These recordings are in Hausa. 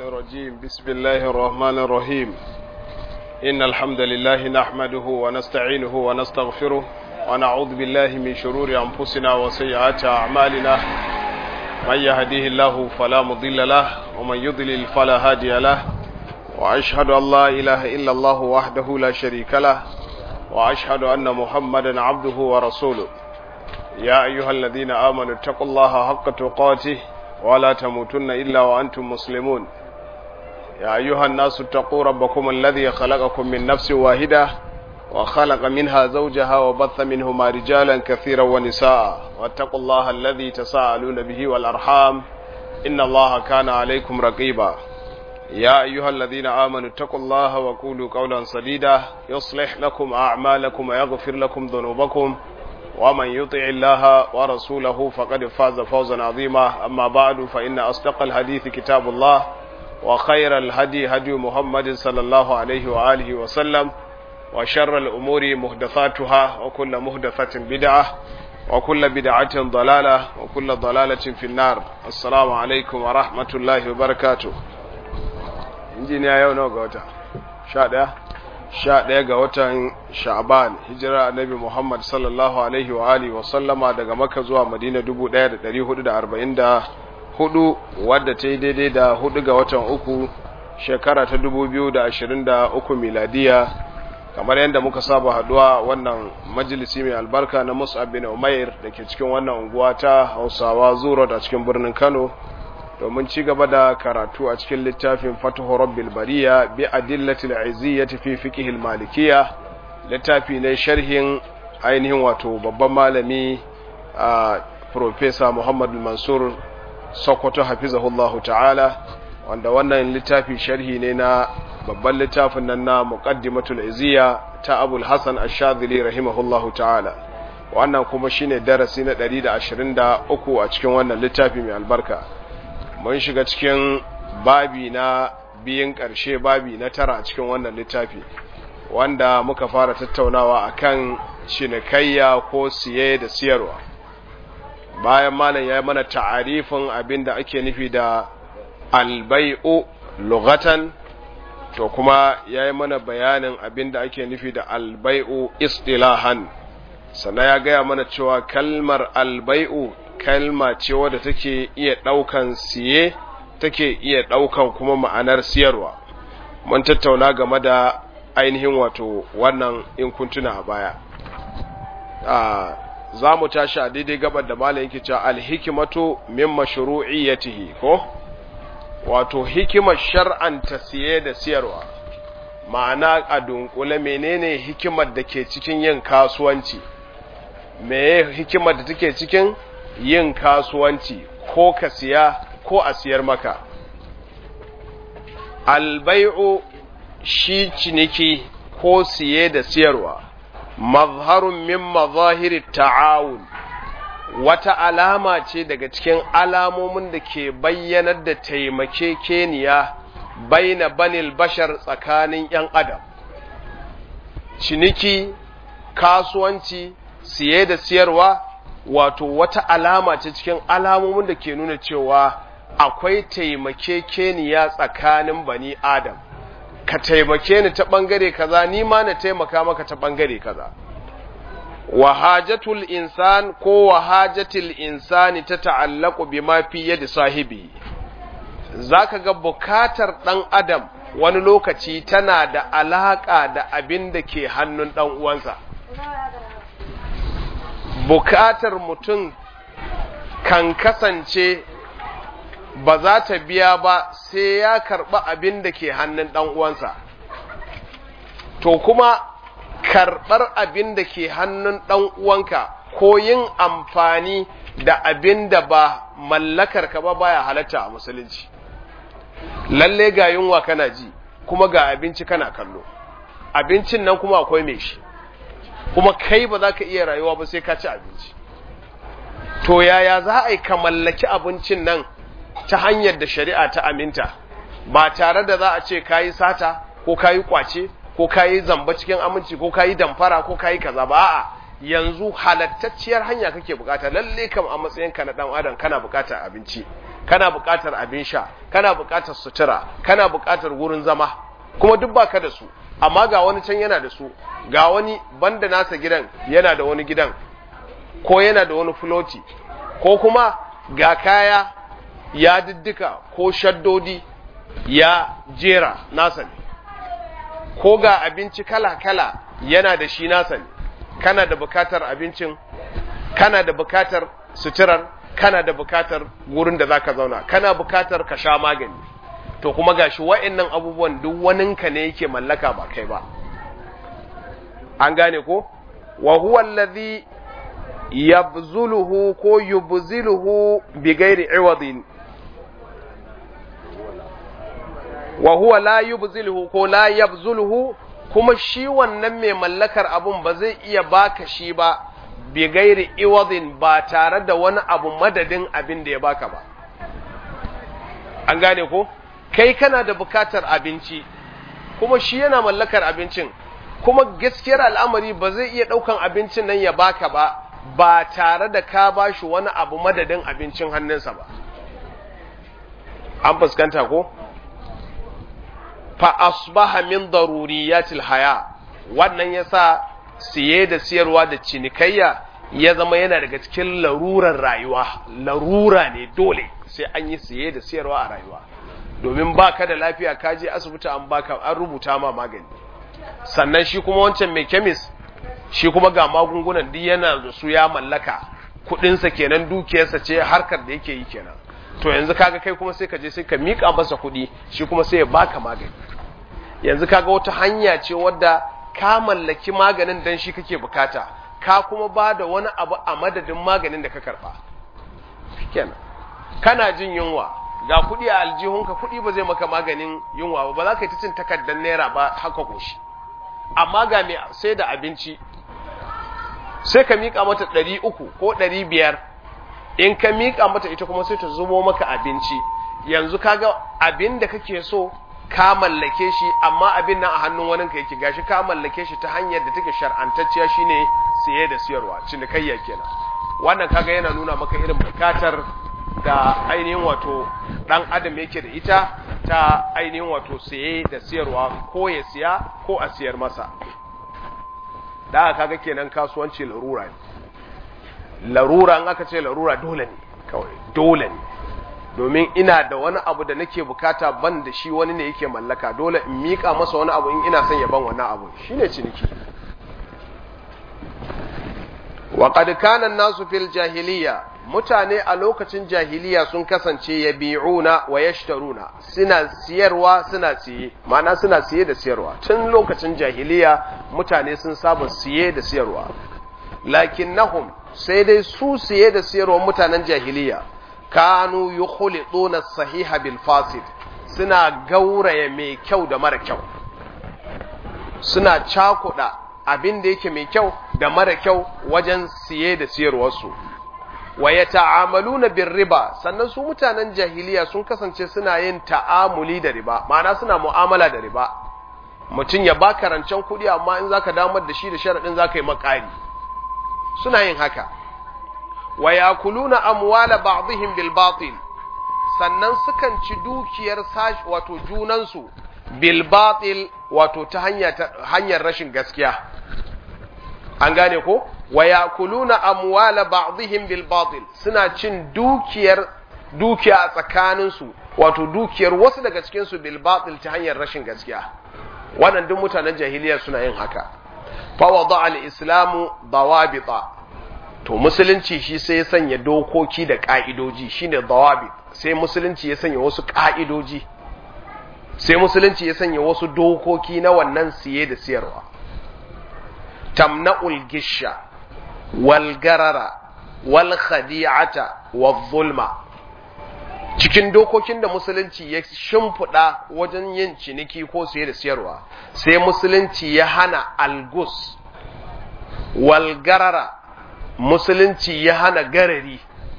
الرجيم بسم الله الرحمن الرحيم إن الحمد لله نحمده ونستعينه ونستغفره ونعوذ بالله من شرور أنفسنا وسيئات أعمالنا من يهديه الله فلا مضل له ومن يضلل فلا هادي له وأشهد أن لا إله إلا الله وحده لا شريك له وأشهد أن محمدا عبده ورسوله يا أيها الذين آمنوا اتقوا الله حق تقاته ولا تموتن إلا وأنتم مسلمون يا أيها الناس اتقوا ربكم الذي خلقكم من نفس واحدة وخلق منها زوجها وبث منهما رجالا كثيرا ونساء واتقوا الله الذي تساءلون به والأرحام إن الله كان عليكم رقيبا يا أيها الذين آمنوا اتقوا الله وقولوا قولا سديدا يصلح لكم أعمالكم ويغفر لكم ذنوبكم ومن يطع الله ورسوله فقد فاز فوزا عظيما أما بعد فإن أصدق الحديث كتاب الله وخير الهدي هدي محمد صلى الله عليه وآله وسلم وشر الأمور محدثاتها وكل محدثة بدعة وكل بدعة ضلالة وكل ضلالة في النار السلام عليكم ورحمة الله وبركاته injiniya yau nawa ga wata sha ɗaya sha ɗaya ga watan sha'ban hijira annabi muhammad sallallahu alaihi wa alihi wa sallama daga maka zuwa madina dubu ɗaya da ɗari hudu da arba'in da hudu wadda ta yi daidai da hudu ga watan uku shekara ta dubu biyu da ashirin da uku miladiya kamar yadda muka saba haduwa wannan majalisi mai albarka na mus'ab bin umair da ke cikin wannan unguwa ta hausawa zuro da cikin birnin kano domin ci gaba da karatu a cikin littafin fatuhu rabbil bariya bi adillatil iziyyati fi fiqh al malikiyya littafi ne sharhin ainihin wato babban malami a professor Muhammad Mansur Sokoto hafizahullahu ta'ala wanda wannan littafi sharhi ne na babban littafin nan na muqaddimatul iziyya ta Abul Hasan Ash-Shadhili rahimahullahu ta'ala wannan kuma shine darasi na 123 a cikin wannan littafi mai albarka mun shiga cikin babi na biyin ƙarshe babi na tara a cikin wannan littafi wanda muka fara tattaunawa akan cinikayya ko siye da siyarwa bayan malam ya yi mana ta'arifin abin da ake nufi da albai'u lugatan to kuma ya yi mana bayanin abin da ake nufi da albai'u istilahan sannan ya gaya mana cewa kalmar albai'u kalma ce wadda take iya ɗaukan siye take iya ɗaukan kuma ma'anar siyarwa mun tattauna game da ainihin wato wannan in kuntuna a baya za mu tashi a daidai gabar da malam yake cewa alhikimatu min mashru'iyyatihi ko wato hikimar shar'anta siye da siyarwa ma'ana a dunkule menene hikimar da ke cikin yin kasuwanci meye hikimar da take cikin yin kasuwanci ko ka siya ko a siyar maka albai'u shi ciniki ko siye da siyarwa mazharun min mazahiri ta'awun wata alama ce daga cikin alamomin da ke bayyanar da taimakekeniya baina banil bashar tsakanin 'yan adam ciniki kasuwanci siye da siyarwa wato wata alama ce cikin alamomin da ke nuna cewa akwai taimakekeniya tsakanin bani adam ka taimake ni ta bangare kaza ni ma na taimaka maka ta bangare kaza wahajatul insan ko wahajatul insani ta ta'allaku bima fi yadi sahibi zaka ga bukatar dan adam wani lokaci tana da alaka da abin da ke hannun dan uwansa bukatar mutum kan kasance ba za ta biya ba sai ya karɓi abin da ke hannun ɗan uwansa to kuma karɓar abin da ke hannun ɗan uwanka ko yin amfani da abin da ba mallakar ka ba baya halatta a musulunci lalle ga yunwa kana ji kuma ga abinci kana kallo abincin nan kuma akwai mai shi kuma kai ba za ka iya rayuwa ba sai ka ci abinci to yaya za a yi ka mallaki abincin nan ta hanyar da shari'a ta aminta ba tare da za a ce ka yi sata ko ka yi kwace ko ka yi zamba cikin aminci ko ka yi damfara ko ka yi kaza ba a'a yanzu halattacciyar hanya kake bukata lalle kam a matsayinka na dan adam kana bukatar abinci kana buƙatar abin sha kana buƙatar sutura kana buƙatar wurin zama kuma duk baka da su amma ga wani can yana da su ga wani banda nasa gidan yana da wani gidan ko yana da wani floti ko kuma ga kaya ya diddika ko shaddodi ya jera nasa ne ko ga abinci kala-kala yana da shi nasa ne kana da bukatar abincin kana da bukatar suturar kana da bukatar wurin da zaka zauna kana bukatar ka sha magani to kuma gashi wa'annan abubuwan duk waninka ne yake mallaka ba kai ba an gane ko wa huwa allazi yabzuluhu ko yubziluhu bi ghairi iwadin wa huwa la yubziluhu ko la yabzuluhu kuma shi wannan mai mallakar abun ba zai iya baka shi ba bi gairi iwadin ba tare da wani abu madadin abin da ya baka ba an gane ko kai kana da bukatar abinci kuma shi yana mallakar abincin kuma gaskiyar al'amari ba zai iya daukan abincin nan ya baka ba ba tare da ka bashi wani abu madadin abincin hannunsa ba an fuskanta ko fa asbaha min daruriyatil haya wannan yasa siye da siyarwa da cinikayya ya zama yana daga cikin larurar rayuwa larura ne dole sai an yi siye da siyarwa a rayuwa domin baka da lafiya ka je asibiti an baka an rubuta ma magani sannan shi kuma wancan mai kemis shi kuma ga magungunan duk yana da su ya mallaka kudinsa kenan dukiyarsa ce harkar da yake yi kenan to yanzu kaga kai kuma sai ka je sai ka mika masa kuɗi shi kuma sai ya baka magani yanzu kaga wata hanya ce wadda ka mallaki maganin dan shi kake bukata ka kuma ba da wani abu a madadin maganin da ka karba kenan kana jin yunwa ga kuɗi a aljihunka kuɗi ba zai maka maganin yunwa ba ba za ka yi ta cin takardar naira ba haka koshi amma ga mai sai da abinci sai ka miƙa mata ɗari uku ko ɗari biyar in ka miƙa mata ita kuma sai ta zubo maka abinci yanzu kaga abin da kake so ka mallake shi amma abin nan a hannun wani ka yake gashi ka mallake shi ta hanyar da take shar'antacciya shine siye da siyarwa cinikayya kenan wannan kaga yana nuna maka irin bukatar da ainihin wato dan adam yake da ita ta ainihin wato siye da siyarwa ko ya siya ko a siyar masa da kaga kenan kasuwanci larura ne larura in aka ce larura dole ne kawai dole ne domin ina da wani abu da nake bukata ban da shi wani ne yake mallaka dole in miƙa masa wani abu in ina son ya ban wannan abu shine ciniki wa qad kana an-nasu fil jahiliya mutane a lokacin jahiliya sun kasance yabi'una wa yashtaruna suna siyarwa suna siye ma'ana suna siye da siyarwa tun lokacin jahiliya mutane sun saba siye da siyarwa lakinnahum sai dai su siye da siyarwa mutanen jahiliya kanu yukhliduna sahiha bil fasid suna gauraya mai kyau da mara kyau suna cakuda abin da yake mai kyau da mara kyau wajen siye da siyarwarsu wa yata'amaluna bir riba sannan su mutanen jahiliya sun kasance suna yin ta'amuli da riba ma'ana suna mu'amala da riba mutum ya baka rancen kuɗi amma in zaka damar da shi da sharadin zaka yi makari suna yin haka wa yakuluna amwala ba'dihim bil batil sannan sukan ci dukiyar sash wato junansu bil batil wato ta hanyar rashin gaskiya an gane ko wa yakuluna amwala ba'dihim bil batil suna cin dukiyar dukiya a tsakaninsu wato dukiyar wasu daga cikin su bil batil ta hanyar rashin gaskiya wannan duk mutanen jahiliya suna yin haka fa wada al islamu dawabita to musulunci shi sai ya sanya dokoki da ka'idoji shine dawabit sai musulunci ya sanya wasu ka'idoji sai musulunci ya sanya wasu dokoki na wannan siye da siyarwa tamna'ul gisha wal garara wal khadi'ata wal zulma cikin dokokin da musulunci ya shimfiɗa wajen yin ciniki ko siye da siyarwa sai musulunci ya hana algus wal garara musulunci ya hana garari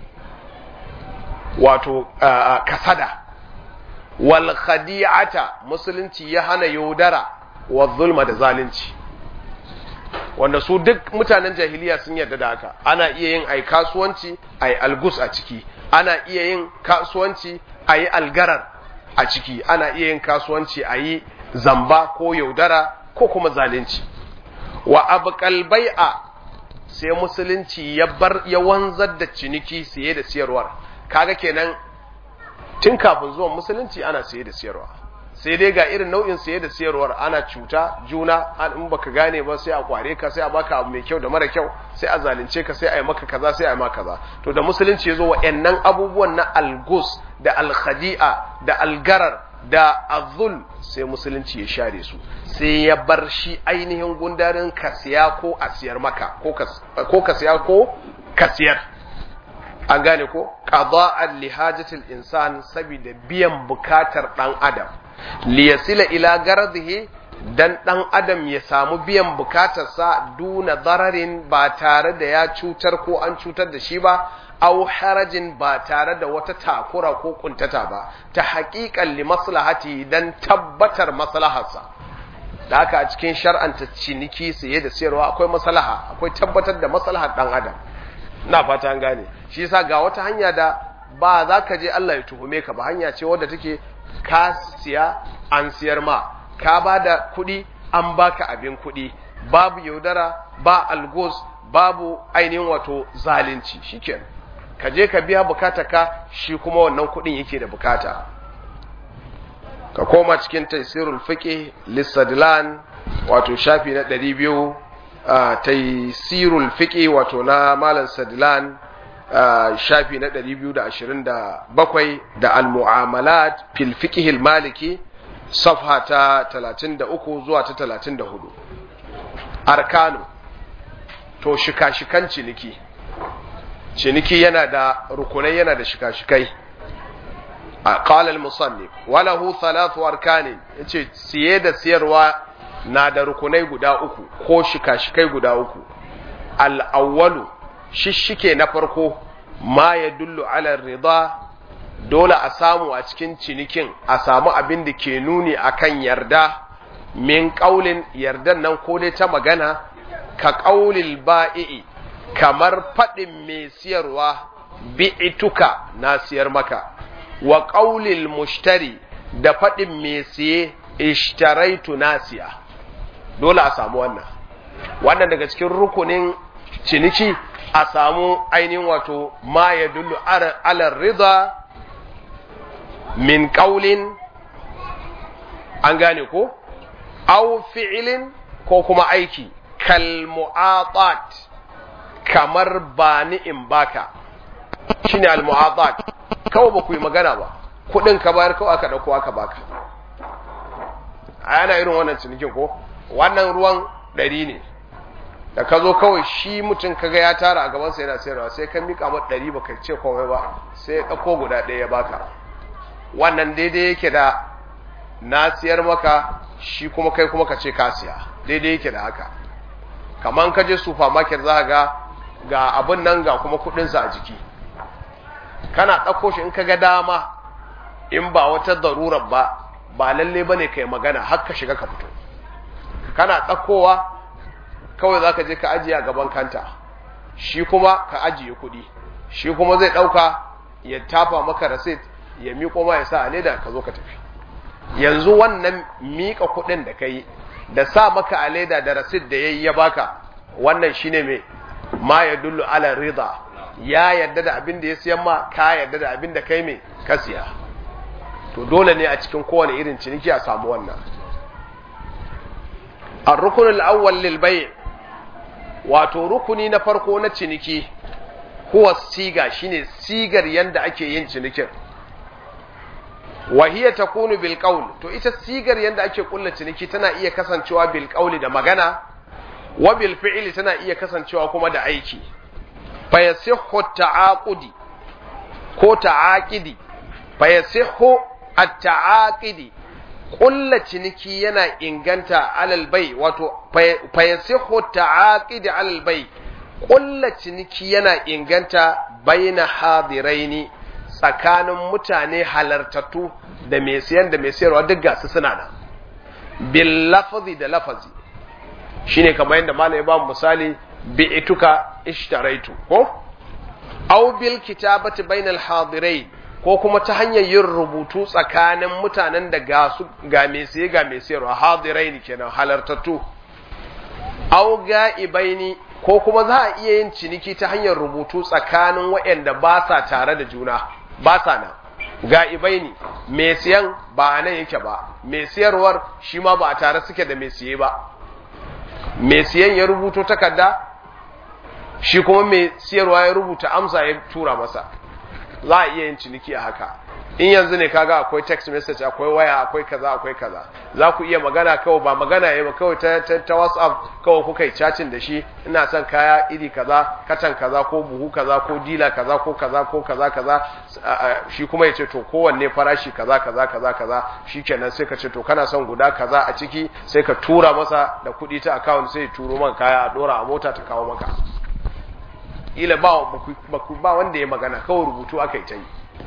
wato kasada wal khadi'ata musulunci ya hana yaudara wa zulma da zalunci wanda su duk mutanen jahiliya sun yarda da haka ana iya yin ai kasuwanci ai algus a ciki ana iya yin kasuwanci a yi algarar a ciki ana iya yin kasuwanci a yi zamba ko yaudara ko kuma zalunci wa abqal bai'a sai musulunci ya bar ya wanzar da ciniki siye da siyarwar kaga kenan tun kafin zuwan musulunci ana siye da siyarwa sai dai ga irin nau'in siye da siyarwar ana cuta juna an in baka gane ba sai a kware ka sai a baka abu mai kyau da mara kyau sai a zalunce ka sai a yi maka kaza sai a yi maka kaza to da musulunci ya zo wa'annan abubuwan na algus da alkhadi'a da algarar da azul sai musulunci ya share su sai ya bar shi ainihin gundarin kasiya ko a siyar maka ko kasiya ko kasiyar an gane ko qada'an li hajatil insan saboda biyan bukatar dan adam li yasila ila garadihi dan dan adam ya samu biyan bukatarsa duna dararin ba tare da ya cutar ko an cutar da shi ba aw harajin ba tare da wata takura ko kuntata ba ta haƙiƙan li maslahati dan tabbatar maslaharsa da haka a cikin shar'anta ciniki saye da sayarwa akwai maslaha akwai tabbatar da maslahar dan adam na fata an gane shi yasa ga wata hanya da ba za ka je Allah ya tuhume ka ba hanya ce wadda take ka siya an siyar ma ka ba da kuɗi an baka abin kuɗi babu yaudara ba algos babu ainihin wato zalunci shikenan ka je ka biya ka shi kuma wannan kuɗin yake da bukata ka koma cikin taisirul fiqh lisadlan wato shafi na 200 taisirul fiqh wato na malam sadlan shafi na 227 da al-mu'amalat fil fiqh al-maliki safha ta 33 zuwa ta 34 arkanu to shika-shikan ciniki ciniki yana da rukunai yana da shika-shikai a qalal musannif walahu thalathu arkani yace siye da siyarwa na da rukunai guda uku ko shika-shikai guda uku al-awwalu shishike na farko ma yadullu ala rida dole a samu a cikin cinikin a samu abin da ke nuni akan yarda min qaulin yardan nan ko dai ta magana ka qaulil ba'i kamar faɗin mai siyarwa bi'ituka na siyar maka wa ƙaulil mushtari da faɗin mai siye ishtaraitu na siya dole a samu wannan wannan daga cikin rukunin ciniki a samu ainihin wato ma ya dullu alar rida min ƙaulin an gane ko au fi'ilin ko kuma aiki kal mu'atat kamar ba ni in baka shine al-mu'adat kawai ba ku yi magana ba kudin ka bayar kawai aka dauko aka baka ana irin wannan cinikin ko wannan ruwan ɗari ne da ka zo kawai shi mutum kaga ya tara a gabansa yana sayarwa sai ka mika mata ɗari baka ce komai ba sai ya ɗauko guda ɗaya ya baka wannan daidai yake da na siyar maka shi kuma kai kuma ka ce ka siya daidai yake da haka kamar ka je supermarket za ga ga abin nan ga kuma kudinsa a jiki kana ɗauko shi in ka ga dama in ba wata darurar ba ba lalle ba ne ka yi magana har ka shiga ka fito kana ɗaukowa kawai za ka je ka ajiye a gaban kanta shi kuma ka ajiye kuɗi shi kuma zai ɗauka ya tafa maka rasit ya miƙo ma ya sa a leda ka zo ka tafi yanzu wannan miƙa kuɗin da ka yi da sa maka a leda da rasit da ya yi ya baka wannan shine mai ma ya dullu ala rida ya yarda da abin da ya siyan ma ka yarda da abin da kai mai ka siya to dole ne a cikin kowane irin ciniki a samu wannan ar-rukun al-awwal lil bay' wato rukuni na farko na ciniki huwa siga shine sigar yanda ake yin cinikin wa hiya takunu bil qawl to ita sigar yanda ake kulla ciniki tana iya kasancewa bil qawli da magana wa bil fi'li tana iya kasancewa kuma da aiki fa yasihhu ta'aqudi ko ta'aqidi fa yasihhu at-ta'aqidi kulla ciniki yana inganta alal bai wato fa yasihhu ta'aqidi alal bai kulla ciniki yana inganta baina hadiraini tsakanin mutane halartattu da mai siyan da mai sayarwa duk gasu suna nan bil lafazi da lafazi shine kamar yadda malai ba misali bi ituka ishtaraitu ko aw bil kitabati bainal hadirai ko kuma ta hanyar yin rubutu tsakanin mutanen da ga su ga mai siye ga mai siyarwa hadirai ne kenan halartattu aw ga'ibaini ko kuma za a iya yin ciniki ta hanyar rubutu tsakanin waɗanda ba sa tare da juna ba sa nan ga'ibai ne mai siyan ba a nan yake ba mai siyarwar shi ma ba a tare suke da mai siye ba mai siyan ya rubuto takarda shi kuma mai siyarwa ya rubuta amsa ya tura masa za a iya yin ciniki a haka in yanzu ne kaga akwai text message akwai waya akwai kaza akwai kaza za ku iya magana kawai ba magana yayi ba kawai ta, ta, ta whatsapp kawai kuka yi chatting da shi ina son kaya iri kaza katan kaza ko buhu kaza ko dila kaza ko kaza ko kaza kaza shi kuma yace to kowanne farashi kaza kaza kaza kaza shikenan sai ka ce to kana son guda kaza a ciki sai ka tura masa da kuɗi ta account sai ya turo maka kaya a dora a mota ta kawo maka ila ba ba wanda ya magana kawai rubutu aka yi ta yi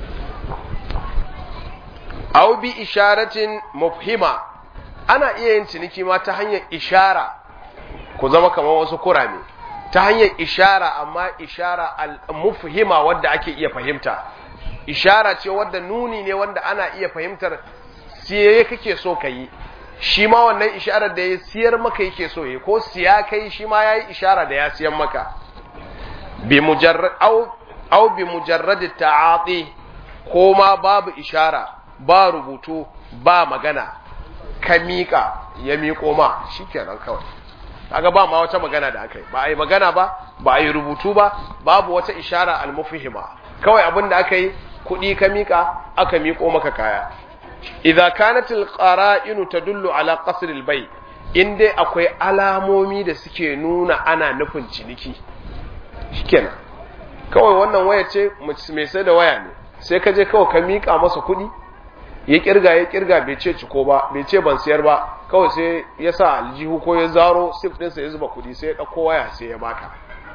aw bi isharatin mufhima ana iya yin ciniki ma ta hanyar ishara ku zama kamar wasu kurame ta hanyar ishara amma ishara al-mufhima wadda ake iya fahimta ishara ce wadda nuni ne wanda ana iya fahimtar siye kake so ka yi shi ma wannan isharar da ya siyar maka yake so yi ko siya kai shi ma yayi ishara da ya siyan maka bi mujarrad aw bi mujarrad ta'ati ko ma babu ishara ba rubutu ba magana ka miƙa ya miƙo ma shi kenan kawai kaga ba ma wata magana da aka yi ba a yi magana ba ba a yi rubutu ba babu wata ishara almufihima kawai abin da aka yi kuɗi ka miƙa aka miƙo maka kaya idza kanat alqara'inu tadullu ala qasr albay in dai akwai alamomi da suke nuna ana nufin ciniki shikenan kawai wannan waya ce mai sai da waya ne sai ka je kawai ka miƙa masa kuɗi ya kirga ya kirga bai ce ciko ba bai ce ban siyar ba kawai sai ya sa aljihu ko ya zaro sif ɗinsa ya zuba kudi sai ya ɗauko waya sai ya baka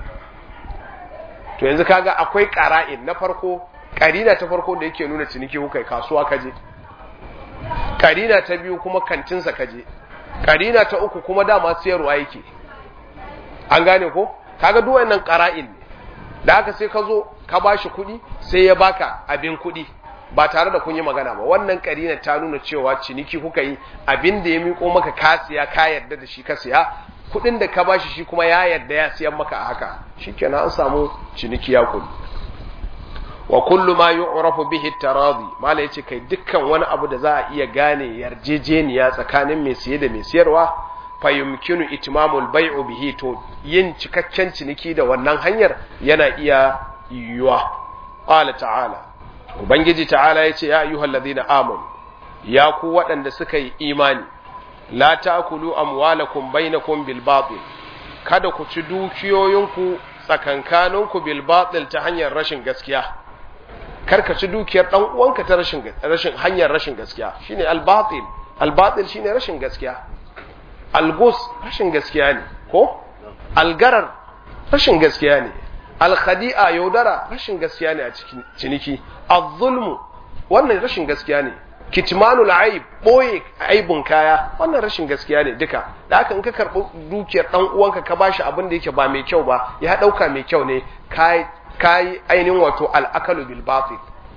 to yanzu kaga akwai ƙara'in na farko ƙarina ta farko da yake nuna ciniki kuka kasuwa kaje ƙarina ta biyu kuma kantinsa kaje ƙarina ta uku kuma dama siyarwa yake an gane ko kaga duk wannan ƙara'in ne da haka sai ka zo ka bashi kuɗi sai ya baka abin kuɗi ba tare da kun yi magana ba wannan karina ta nuna cewa ciniki kuka yi abin da ya miko maka ka siya ka yarda da shi ka siya kudin da ka bashi shi kuma ya yarda ya siyan maka a haka shikenan an samu ciniki ya kudi wa kullu ma yu'rafu bihi taradi mala yace kai dukkan wani abu da za a iya gane yarjejeniya tsakanin mai siye da mai siyarwa fa yumkinu itmamul bai'u bihi to yin cikakken ciniki da wannan hanyar yana iya yiwuwa qala ta'ala Ubangiji ta'ala ya ce, Ya ayyuhal ladina amon, ya ku waɗanda suka yi imani, la ta'kulu amwalakum bainakum bil batil kada ku ci dukiyoyinku tsakankaninku bil batil ta hanyar rashin gaskiya. Kar ka ci dukiyar ɗan uwanka ta rashin rashin hanyar rashin gaskiya, shine al batil. Al batil shine rashin gaskiya. Al gus rashin gaskiya ne, ko? Al garar rashin gaskiya ne. alkhadi'a yaudara rashin gaskiya ne a cikin ciniki az-zulmu wannan rashin gaskiya ne kitmanul aib boye aibun kaya wannan rashin gaskiya ne duka da haka in ka karbi dukiyar dan uwanka ka bashi abin da yake ba mai kyau ba ya dauka mai kyau ne kai kai ainihin wato al-akalu bil batil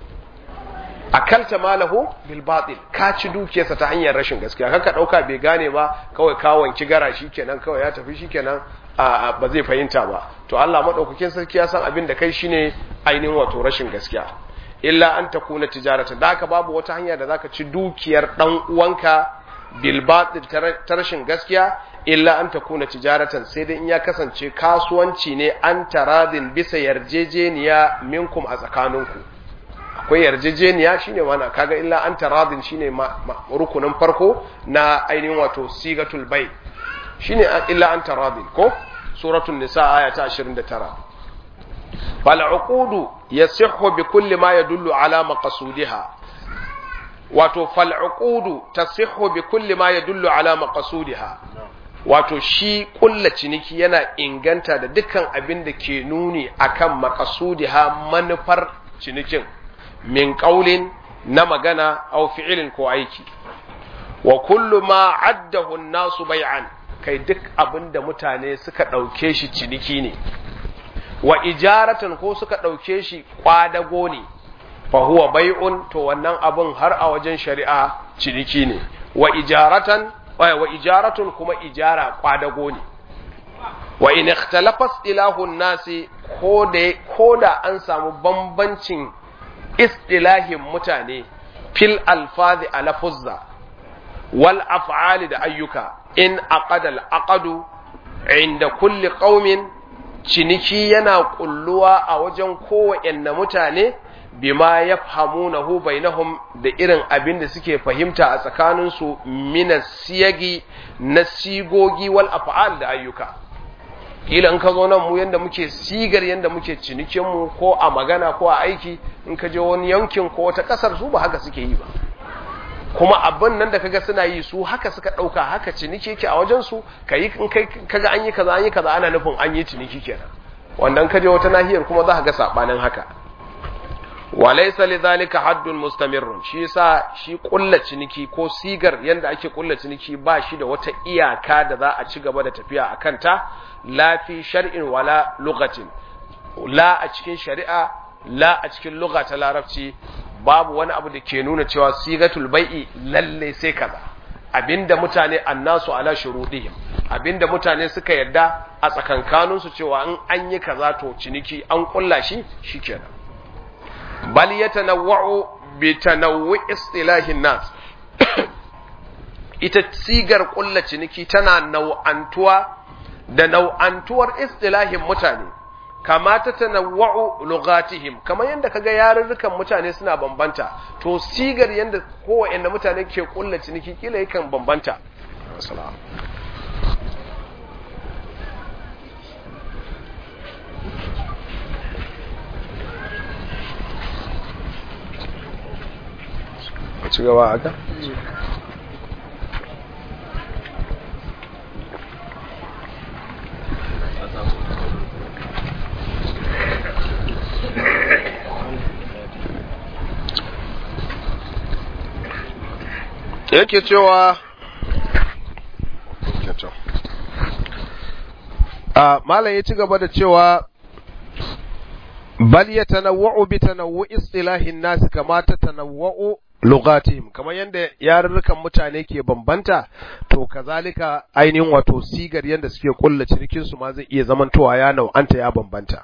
akalta malahu bil batil ka ci dukiyarsa ta hanyar rashin gaskiya kaka dauka bai gane ba kawai ka wanki gara shikenan kawai ya tafi shikenan ba zai fahimta ba to Allah madaukakin sarki ya san abin da kai shine ainihin wato rashin gaskiya illa an takuna tijarata da haka babu wata hanya da zaka ci dukiyar dan uwanka bil batil ta rashin gaskiya illa an takuna tijaratan sai dai in ya kasance kasuwanci ne an taradin bisa yarjejeniya minkum a tsakaninku akwai yarjejeniya shine wannan kaga illa an taradin shine rukunin farko na ainihin wato sigatul bai shine illa an taradin ko suratul nisa aya ta 29 fal uqudu yasihhu bi kulli ma yadullu ala maqsudiha wato fal uqudu tasihhu bi kulli ma yadullu ala maqsudiha wato shi kulla ciniki yana inganta da dukkan abin da ke nuni akan maqsudiha manufar cinikin min qaulin na magana aw fi'ilin ko aiki wa kullu ma addahu an-nasu bay'an kai duk abinda mutane suka dauke shi ciniki ne wa ijaratan ko suka ɗauke shi kwadago ne fa huwa bai'un to wannan abun har a wajen shari'a ciniki ne wa ijaratan wa ijaratun kuma ijara kwadago ne wa in ikhtalafa istilahun nasi ko da ko da an samu bambancin istilahin mutane fil alfazi ala fuzza wal af'ali da ayyuka in aqada al aqadu inda kulli qaumin ciniki yana kulluwa a wajen kowanne mutane bima yafhamunahu bainahum da irin abin da suke fahimta a tsakaninsu min siyagi na sigogi wal af'al da ayyuka kila in ka zo nan mu yanda muke sigar yanda muke cinikin mu ko a magana ko a aiki in ka je wani yankin ko wata kasar su ba haka suke yi ba kuma abin nan da kaga suna yi su haka suka dauka haka ciniki yake a wajen su kai in kai kaga an yi kaza an yi kaza ana nufin an yi ciniki kenan wannan ka je wata nahiyar kuma za ka ga sabanin haka walaysa lidhalika haddun mustamirrun shi yasa shi kulla ciniki ko sigar yanda ake kulla ciniki ba shi da wata iyaka da za a ci gaba da tafiya a kanta la fi shar'in wala lughatin la a cikin shari'a la a cikin lugha ta larabci babu wani abu da ke nuna cewa sigatul bai'i lalle sai kaza abinda mutane annasu ala shurudihim abinda mutane suka yarda a tsakankanin su cewa in an yi kaza to ciniki an kulla shi shikenan bal yatanawwa'u bi tanawwu istilahin nas ita sigar kulla ciniki tana nau'antuwa da nau'antuwar istilahin mutane kama ta tanawwa'u lughatihim kamar yadda kaga yarurrukan mutane suna bambanta to sigar yadda kowanne mutane ke kulla ciniki kila yakan bambanta ci gaba aka? yake cewa a malam ya ci gaba da cewa bal ya tanawwa'u bi tanawwu istilahin nas kama ta tanawwa'u lughatihim kamar yadda yarurrukan mutane ke bambanta to kazalika ainihin wato sigar yadda suke kulla cinikin su ma zai iya zamantowa ya nau'anta ya bambanta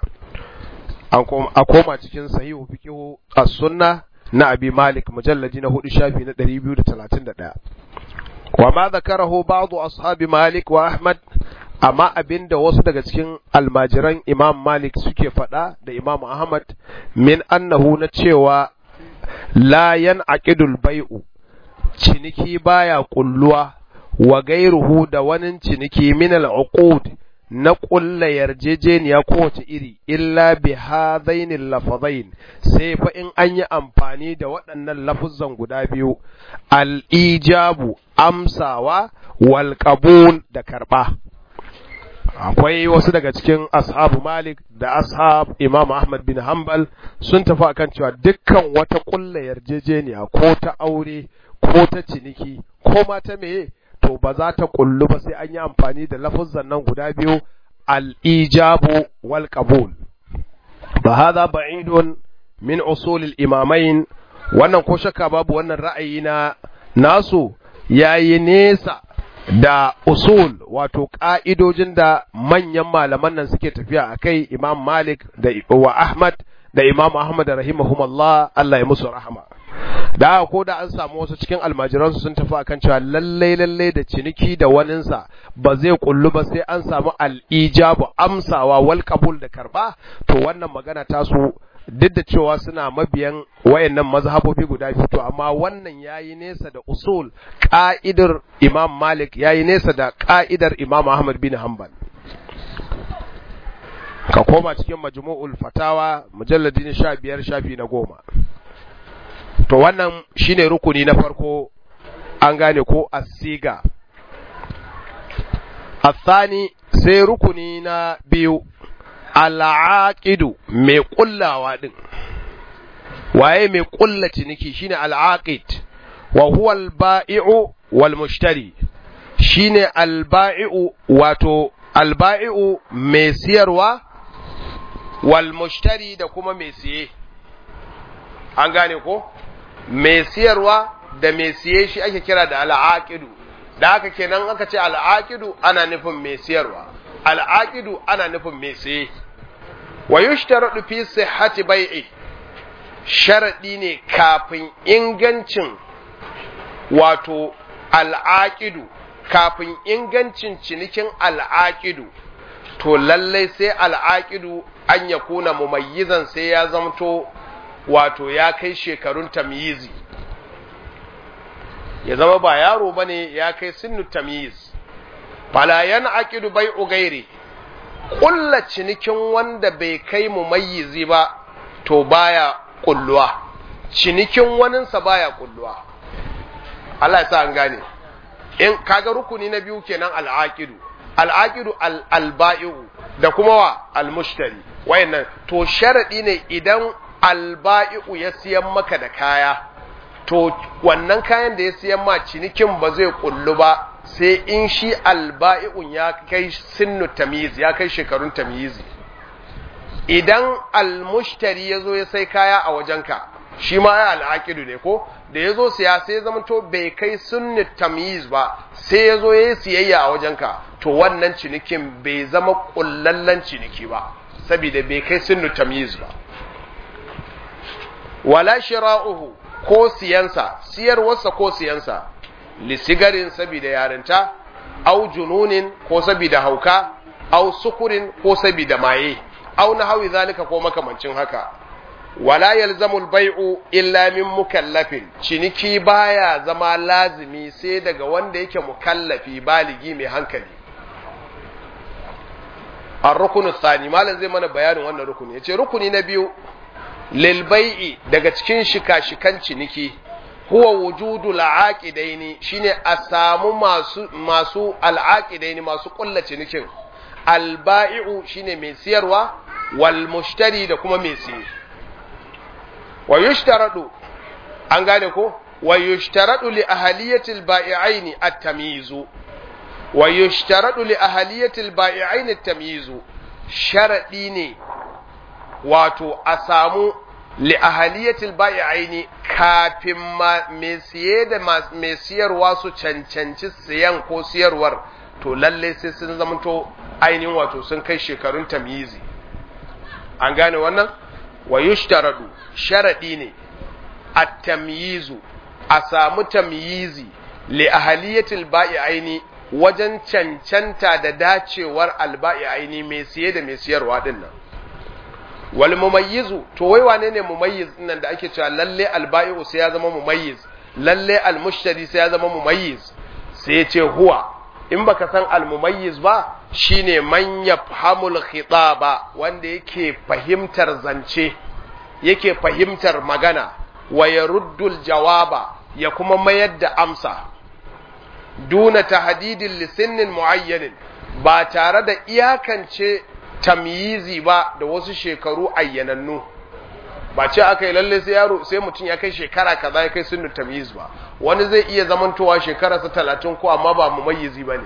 a koma cikin sahihu fiqhu as-sunna na abi malik mujalladi na hudu shafi na 231 wa ma zakarahu ba'du ashabi malik wa ahmad amma abinda wasu daga cikin almajiran imam malik suke faɗa da imam ahmad min annahu na cewa la yan'aqidul bai'u ciniki baya kulluwa wa gairuhu da wani ciniki min al-uqud na ƙulla yarjejeniya kowace iri illa bi hadainil lafazain sai fa in an yi amfani da waɗannan lafuzan guda biyu al-ijabu amsawa wal qabul da karɓa akwai wasu daga cikin ashabu malik da ashab imam ahmad bin hanbal sun tafi akan cewa dukkan wata ƙulla yarjejeniya ko ta aure ko ta ciniki ko ma ta meye to ba za ta kullu ba sai an yi amfani da lafuzan nan guda biyu al-ijabu wal qabul ba hadha ba'idun min usul al-imamain wannan ko shakka babu wannan ra'ayi na nasu yayi nesa da usul wato ka'idojin da manyan malaman nan suke tafiya akai Imam Malik da wa Ahmad da Imam Ahmad rahimahumullah Allah ya musu rahama da ko da an samu wasu cikin almajiransu sun tafi akan cewa lallai lallai da ciniki da waninsa ba zai kullu ba sai an samu al'ijabu amsawa wal qabul da karba to wannan magana ta su duk da cewa suna mabiyan wayannan mazhabobi guda biyu to amma wannan yayi nesa da usul ka'idar Imam Malik yayi nesa da ka'idar Imam Ahmad bin Hanbal ka koma cikin majmu'ul fatawa mujalladi na 15 shafi na goma to wannan shine rukuni na farko an gane ko asiga athani sai rukuni na biyu al'aqidu mai kullawa din waye mai kulla ciniki shine al'aqid wa huwa al-ba'i'u wal mushtari shine al-ba'i'u wato al-ba'i'u mai siyarwa wal mushtari da kuma mai siye an gane ko mai siyarwa da mai siye shi ake kira da al'aqidu da haka kenan aka ce al'aqidu ana nufin mai siyarwa al'aqidu ana nufin mai siye wa yushtaradu fi sihhati bai'i sharadi ne kafin ingancin wato al'aqidu kafin ingancin cinikin al'aqidu to lallai sai al'aqidu an ya kuna mumayyizan sai ya zamto wato ya kai shekarun tamyizi ya zama ba yaro bane ya kai sinnu tamyiz fala yan'aqidu bai'u ghairi kulla cinikin wanda bai kai mumayyizi ba to baya kulluwa cinikin waninsa baya kulluwa Allah ya sa an gane in kaga rukuni na biyu kenan al'aqidu al'aqidu al-alba'i'u da kuma wa al-mushtari wayannan to sharadi ne idan alba'i'u ya siyan maka da kaya to wannan kayan da ya siyan ma cinikin ba zai kullu ba sai in shi alba'i'un ya kai sinnu tamyiz ya kai shekarun tamyizi idan almushtari ya zo ya sai kaya a wajenka shi ma ya al'aqidu ne ko da ya zo siya sai zama to bai kai sunni tamyiz ba sai ya zo ya yi siyayya a wajenka to wannan cinikin bai zama kullallen ciniki ba saboda bai kai sunni tamyiz ba wala shira'uhu ko siyansa siyarwarsa ko siyansa lisigarin saboda yarinta au jununin ko saboda hauka au sukurin ko saboda maye au na hawi zalika ko makamancin haka wala yalzamu al-bai'u illa min mukallafin ciniki baya zama lazimi sai daga wanda yake mukallafi baligi mai hankali ar-rukunu thani malam zai mana bayanin wannan rukuni yace rukuni na biyu lil bai'i daga cikin shika-shikan ciniki huwa wujudu al-aqidaini shine a samu masu masu al-aqidaini masu kulla cinikin al-ba'i'u shine mai siyarwa wal mushtari da kuma mai siye wa yushtaradu an gane ko wa yushtaradu li ahaliyatil ba'i'aini at-tamyizu wa yushtaradu li ahaliyatil ba'i'aini at-tamyizu sharadi ne wato a samu li ahaliyatil ba'i'aini kafin mai siye da mai siyarwa su cancanci siyan ko siyarwar to lalle sai sun zamanto ainihin wato sun kai shekarun tamyizi an gane wannan wa yushtaradu sharadi ne at-tamyizu a samu tamyizi li ahaliyatil ba'i'aini wajen cancanta da dacewar alba'i'aini mai siye da mai siyarwa din nan wal mumayyizu to wai wane ne mumayyiz nan da ake cewa lalle alba'i'u sai ya zama mumayyiz lalle almushtari sai ya zama mumayyiz sai ya ce huwa in baka san almumayyiz ba shine man yafhamul khitaba wanda yake fahimtar zance yake fahimtar magana wa yaruddul jawaba ya kuma mayar da amsa duna tahdidin lisinnin muayyanin ba tare da iyakance tamyizi ba da wasu shekaru ayyanannu ba ce aka yi lalle sai yaro sai mutum ya kai shekara kaza ya kai sunnu tamyiz ba wani zai iya zamantowa shekararsa talatin ko amma ba mumayyizi ba ne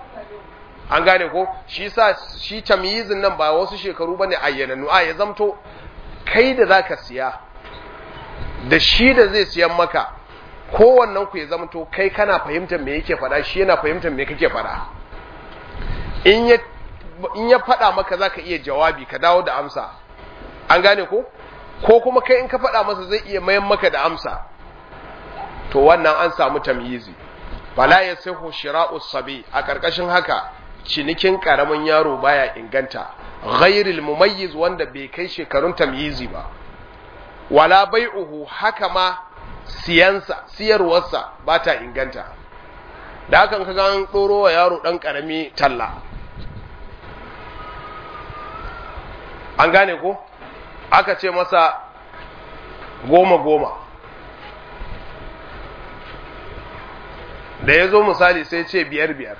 an gane ko shi sa shi tamyizin nan ba wasu shekaru bane ayyanannu a ya zamto kai da zaka siya da shi da zai siyan maka kowannen ku ya zamto kai kana fahimtar me yake faɗa shi yana fahimtar me kake faɗa in ya in ya faɗa maka zaka iya jawabi ka dawo da amsa an gane ko ko kuma kai in ka faɗa masa zai iya mayan maka da amsa to wannan an samu tamyizi fala yasihu shira'us sabi a karkashin haka cinikin karamin yaro baya inganta ghairil mumayyiz wanda bai kai shekarun tamyizi ba wala bai'uhu haka ma siyansa siyarwarsa ba ta inganta da hakan kaga an ɗoro wa yaro ɗan ƙarami talla an gane ko aka ce masa goma goma da ya zo misali sai ce biyar biyar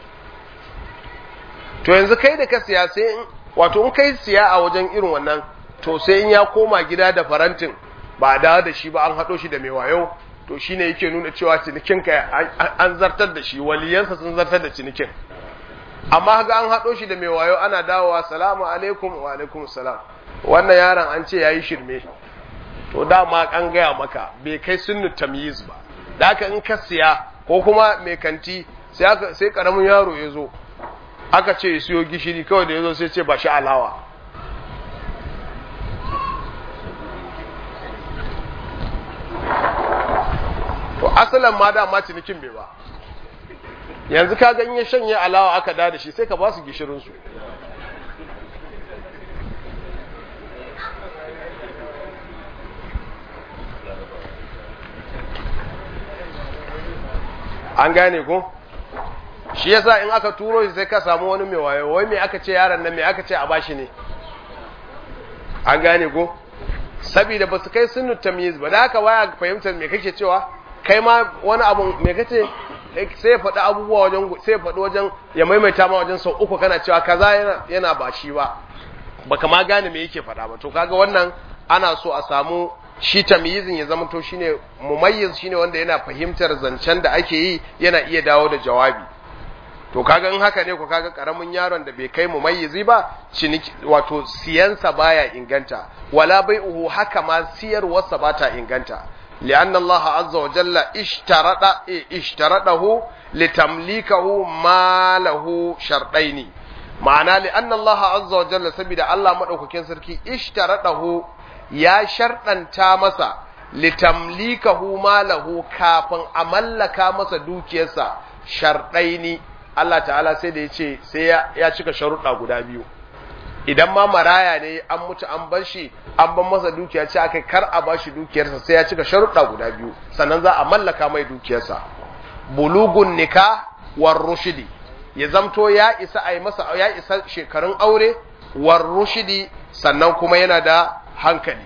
to yanzu kai da ka siya sai wato in kai siya a wajen irin wannan to sai in ya koma gida da farantin ba da da shi ba an haɗo shi da mai wayo to shine yake nuna cewa cinikin ka an zartar da shi waliyansa sun zartar da cinikin amma ga an haɗo shi da mai wayo ana dawowa salamu alaikum wa alaikum salam wannan yaron an ce yayi shirme to dama an gaya maka bai kai sunnu tamyiz ba da haka in ka siya ko kuma mai kanti sai aka sai karamin yaro ya zo aka ce ya siyo gishiri kawai da ya zo sai ce ba shi alawa to asalin ma dama cinikin bai ba yanzu ka gan ya shanye alawa aka da da shi sai ka ba su gishirinsu an gane ko shi yasa in aka turo shi sai ka samu wani mai wayo wai me aka ce yaron nan me aka ce a bashi ne an gane ko saboda ba su kai sunnu tamyiz ba da haka waya fahimtar me kake cewa kai ma wani abu me kace sai ya faɗi abubuwa wajen sai ya faɗi wajen ya maimaita ma wajen sau uku kana cewa kaza yana yana ba shi ba baka ma gane me yake faɗa ba to kaga wannan ana so a samu shi tamyizin ya zama to shine mumayyiz shine wanda yana fahimtar zancen da ake yi yana iya dawo da jawabi to kaga in haka ne ko kaga karamin yaron da bai kai mumayyizi ba ciniki wato siyansa baya inganta wala bai'uhu haka ma siyarwarsa bata inganta لأن الله عز وجل اشترط اشترطه لتمليكه ما له شرطين معنى لأن الله عز وجل سبيل الله مدوكين سركي اشترطه يا شرطا تامسا litamlikahu malahu kafin a mallaka masa dukiyarsa sharɗaini Allah ta'ala sai da ya ce sai ya cika sharuɗa guda biyu idan ma maraya ne an mutu an bar shi an ban masa dukiya ce aka kar a bashi dukiyarsa sai ya cika sharuɗa guda biyu sannan za a mallaka mai dukiyarsa bulugun nika war rushidi ya zamto ya isa a yi masa ya isa shekarun aure war rushidi sannan kuma yana da hankali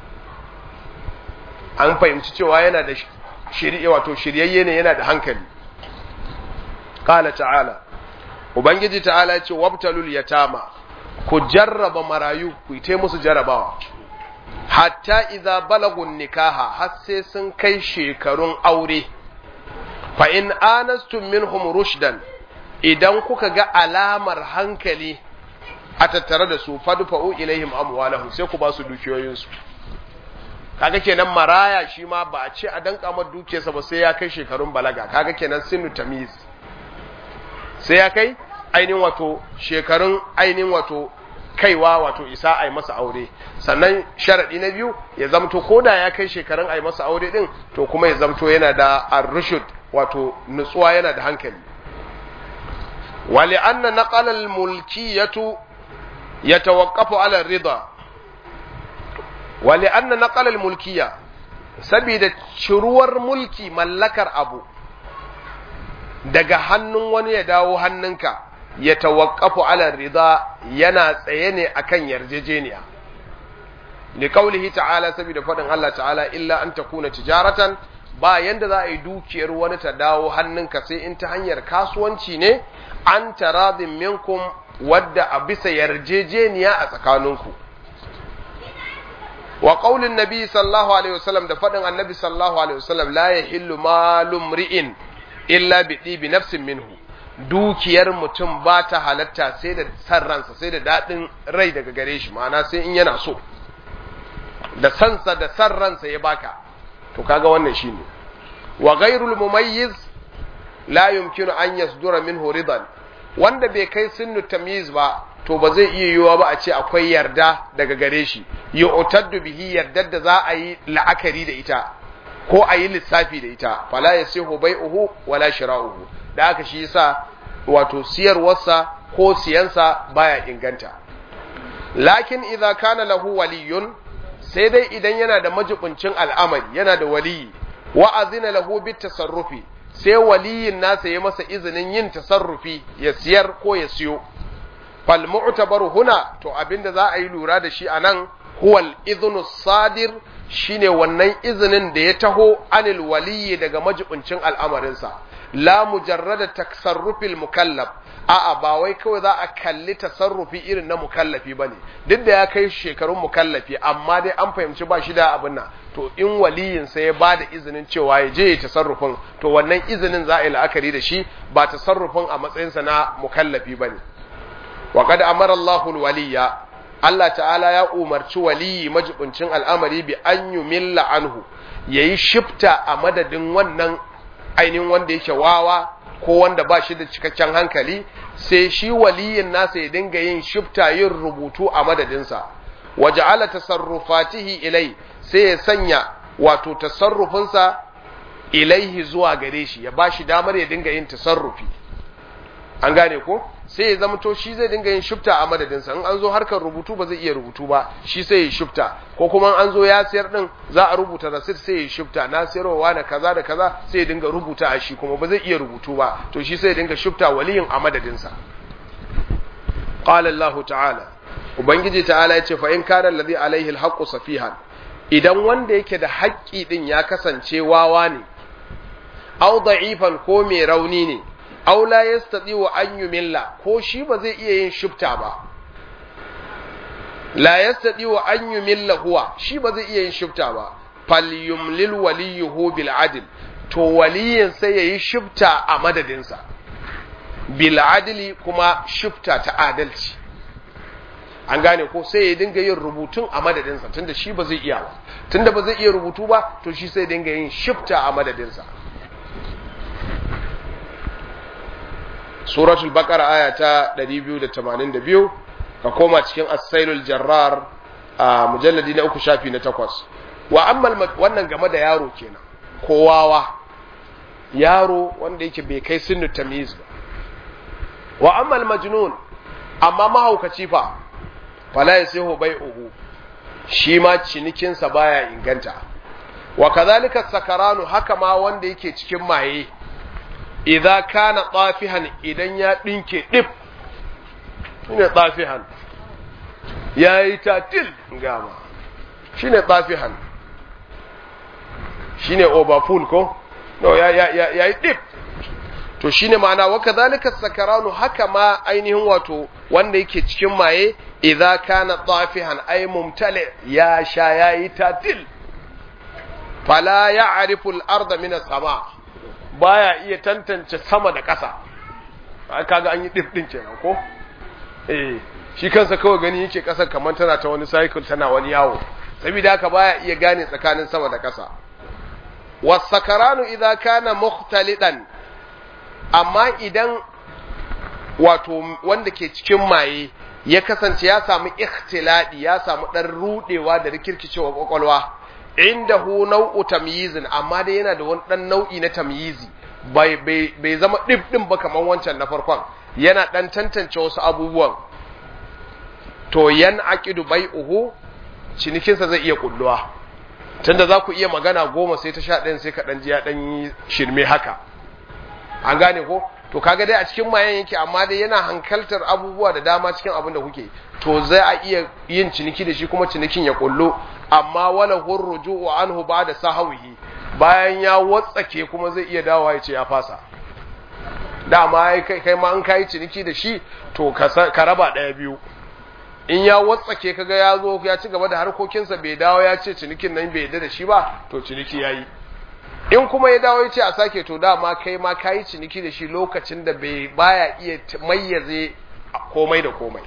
an fahimci cewa yana da shirye wato shiryayye ne yana da hankali qala ta'ala ubangiji ta'ala ya ce wabtalul yatama ku jarraba marayu ku yi musu jarabawa hatta idza balagun nikaha har sai sun kai shekarun aure fa in anastum minhum rushdan idan kuka ga alamar hankali a tattare da su fadfa'u ilaihim amwalahum sai ku ba su dukiyoyinsu kaga kenan maraya shi ma ba a ce a danka mar dukiyarsa ba sai ya kai shekarun balaga kaga kenan sinu tamiz sai ya kai ainihin wato shekarun ainihin wato kaiwa wato isa a yi masa aure sannan sharaɗi na biyu ya zamto ko da ya kai shekarun a yi masa aure ɗin to kuma ya zamto yana da arrushud wato nutsuwa yana da hankali wali anna naqala al-mulkiyatu yatawaqqafu ala rida wali anna naqala al-mulkiya saboda ciruwar mulki mallakar abu daga hannun wani ya dawo hannunka ya tawakkafu ala rida yana tsaye ne akan yarjejeniya li qaulihi ta'ala saboda fadin Allah ta'ala illa an takuna tijaratan ba yanda za a yi dukiyar wani ta dawo hannunka sai in ta hanyar kasuwanci ne an taradin minkum wadda a bisa yarjejeniya a tsakaninku wa qaulin nabi sallallahu alaihi wasallam da fadin annabi sallallahu alaihi wasallam la yahillu malum ri'in illa bi bi nafsin minhu dukiyar mutum ba ta halatta sai da san ransa sai da daɗin rai daga gare shi ma'ana sai in yana so da sansa da san ransa ya baka to kaga wannan shine wa ghairul mumayyiz la yumkinu an yasdura minhu ridan wanda bai kai sunnu tamyiz ba to ba zai iya yiwuwa ba a ce akwai yarda daga gare shi yu'taddu bihi yardar da za a yi la'akari da ita ko a yi lissafi da ita fala yasihu bai'uhu wala shira'uhu da aka shi yasa wato siyarwarsa ko siyansa baya inganta lakin idza kana lahu waliyun sai dai idan yana da majibincin al'amari yana da waliyi wa azina lahu bit tasarrufi sai waliyin nasa ya masa izinin yin tasarrufi ya siyar ko ya siyo fal mu'tabaru huna to abinda za a yi lura da shi anan huwa al-idhnu sadir shine wannan izinin da ya taho anil waliyyi daga majibincin al'amarinsa la mujarrada tasarrufil mukallaf a'a ba wai kawai za a kalli tasarrufi irin na mukallafi bane duk da ya kai shekarun mukallafi amma dai an fahimci ba shi da abin nan to in waliyin sa ya bada izinin cewa ya je ya tasarrufin to wannan izinin za a yi la'akari da shi ba tasarrufin a matsayinsa na mukallafi bane wa qad amara Allahu al-waliyya Allah ta'ala ya umarci waliyi majibincin al'amari bi an yumilla anhu yayi shifta a madadin wannan ainihin wanda yake wawa ko wanda ba shi da cikakken hankali sai shi waliyin nasa ya dinga yin shifta yin rubutu a madadinsa waje ala tasarrufatihi ilai sai ya sanya wato tasarrufinsa ilaihi zuwa gare shi ya ba shi damar ya dinga yin tasarrufi an gane ko sai ya zama to shi zai dinga yin shifta a madadinsa in an zo harkar rubutu ba zai iya rubutu ba shi sai ya shifta ko kuma an zo ya sayar din za a rubuta rasit sai ya shifta na sayarwa na kaza da kaza sai ya dinga rubuta a shi kuma ba zai iya rubutu ba to shi sai ya dinga shifta waliyin a madadinsa qala Allah ta'ala ubangiji ta'ala ya ce fa in kana alladhi alaihi alhaqqu safihan idan wanda yake da haƙƙi din ya kasance wawa ne au da'ifan ko mai rauni ne aw la yastati'u an yumilla ko shi ba zai iya yin shifta ba la yastati'u an yumilla huwa shi ba zai iya yin shifta ba falyumlil waliyuhu bil adl to waliyin sai yayi shifta a madadinsa bil adli kuma shifta ta adalci an gane ko sai ya dinga yin rubutun a madadinsa tunda shi ba zai iya ba tunda ba zai iya rubutu ba to shi sai dinga yin shifta a madadinsa suratul baqara aya ta 282 ka koma cikin as-sailul jarrar a mujalladi na uku shafi na takwas wa ammal wannan game da yaro kenan kowawa yaro wanda yake bai kai sinu tamyiz ba wa ammal majnun amma mahaukaci fa fala yasihu bai'uhu shi ma cinikinsa baya inganta wa kadhalika sakaranu haka ma wanda yake cikin maye idza kana tafihan idan ya dinke dip shine tafihan yayi tatil gama shine tafihan shine overfull ko no ya ya ya yayi dip to shine ma'ana wa kadhalika sakaranu haka ma ainihin wato wanda yake cikin maye idza kana tafihan ay mumtali ya sha yayi tatil fala ya'rifu al-ardha min as-sama' baya iya tantance sama da ƙasa kaga an yi dip din kenan ko eh shi kansa kawai gani yake ƙasar kamar tana ta wani cycle tana wani yawo saboda haka baya iya gane tsakanin sama da ƙasa wasakaranu idza kana mukhtalidan amma idan wato wanda ke cikin maye ya kasance ya samu ikhtiladi ya samu dan rudewa da rikirkicewa kwakwalwa indahu nau'u tamyizin amma dai yana da wani dan nau'i na tamyizi bai bai bai zama dib din ba kaman wancan na farkon yana dan tantance wasu abubuwan to yan aqidu bai'uhu cinikinsa zai iya kulluwa tunda za ku iya magana goma sai ta sha ɗayan sai ka ɗan ji ya ɗan yi shirme haka an gane ko to kaga dai a cikin mayan yake amma dai yana hankaltar abubuwa da dama cikin abin da kuke to zai a iya yin ciniki da shi kuma cinikin ya kullu amma wala hurruju'u anhu ba'da sahawihi bayan ya watsake kuma zai iya dawowa ya ce ya fasa dama kai kai ma an kai ciniki da shi to ka raba ɗaya biyu in ya watsake kaga ya zo ya ci gaba da harkokinsa bai dawo ya ce cinikin nan bai yadda da shi ba to ciniki yayi in kuma ya dawo ya ce a sake to dama kai ma kayi ciniki da shi lokacin da bai baya iya mayyaze komai da komai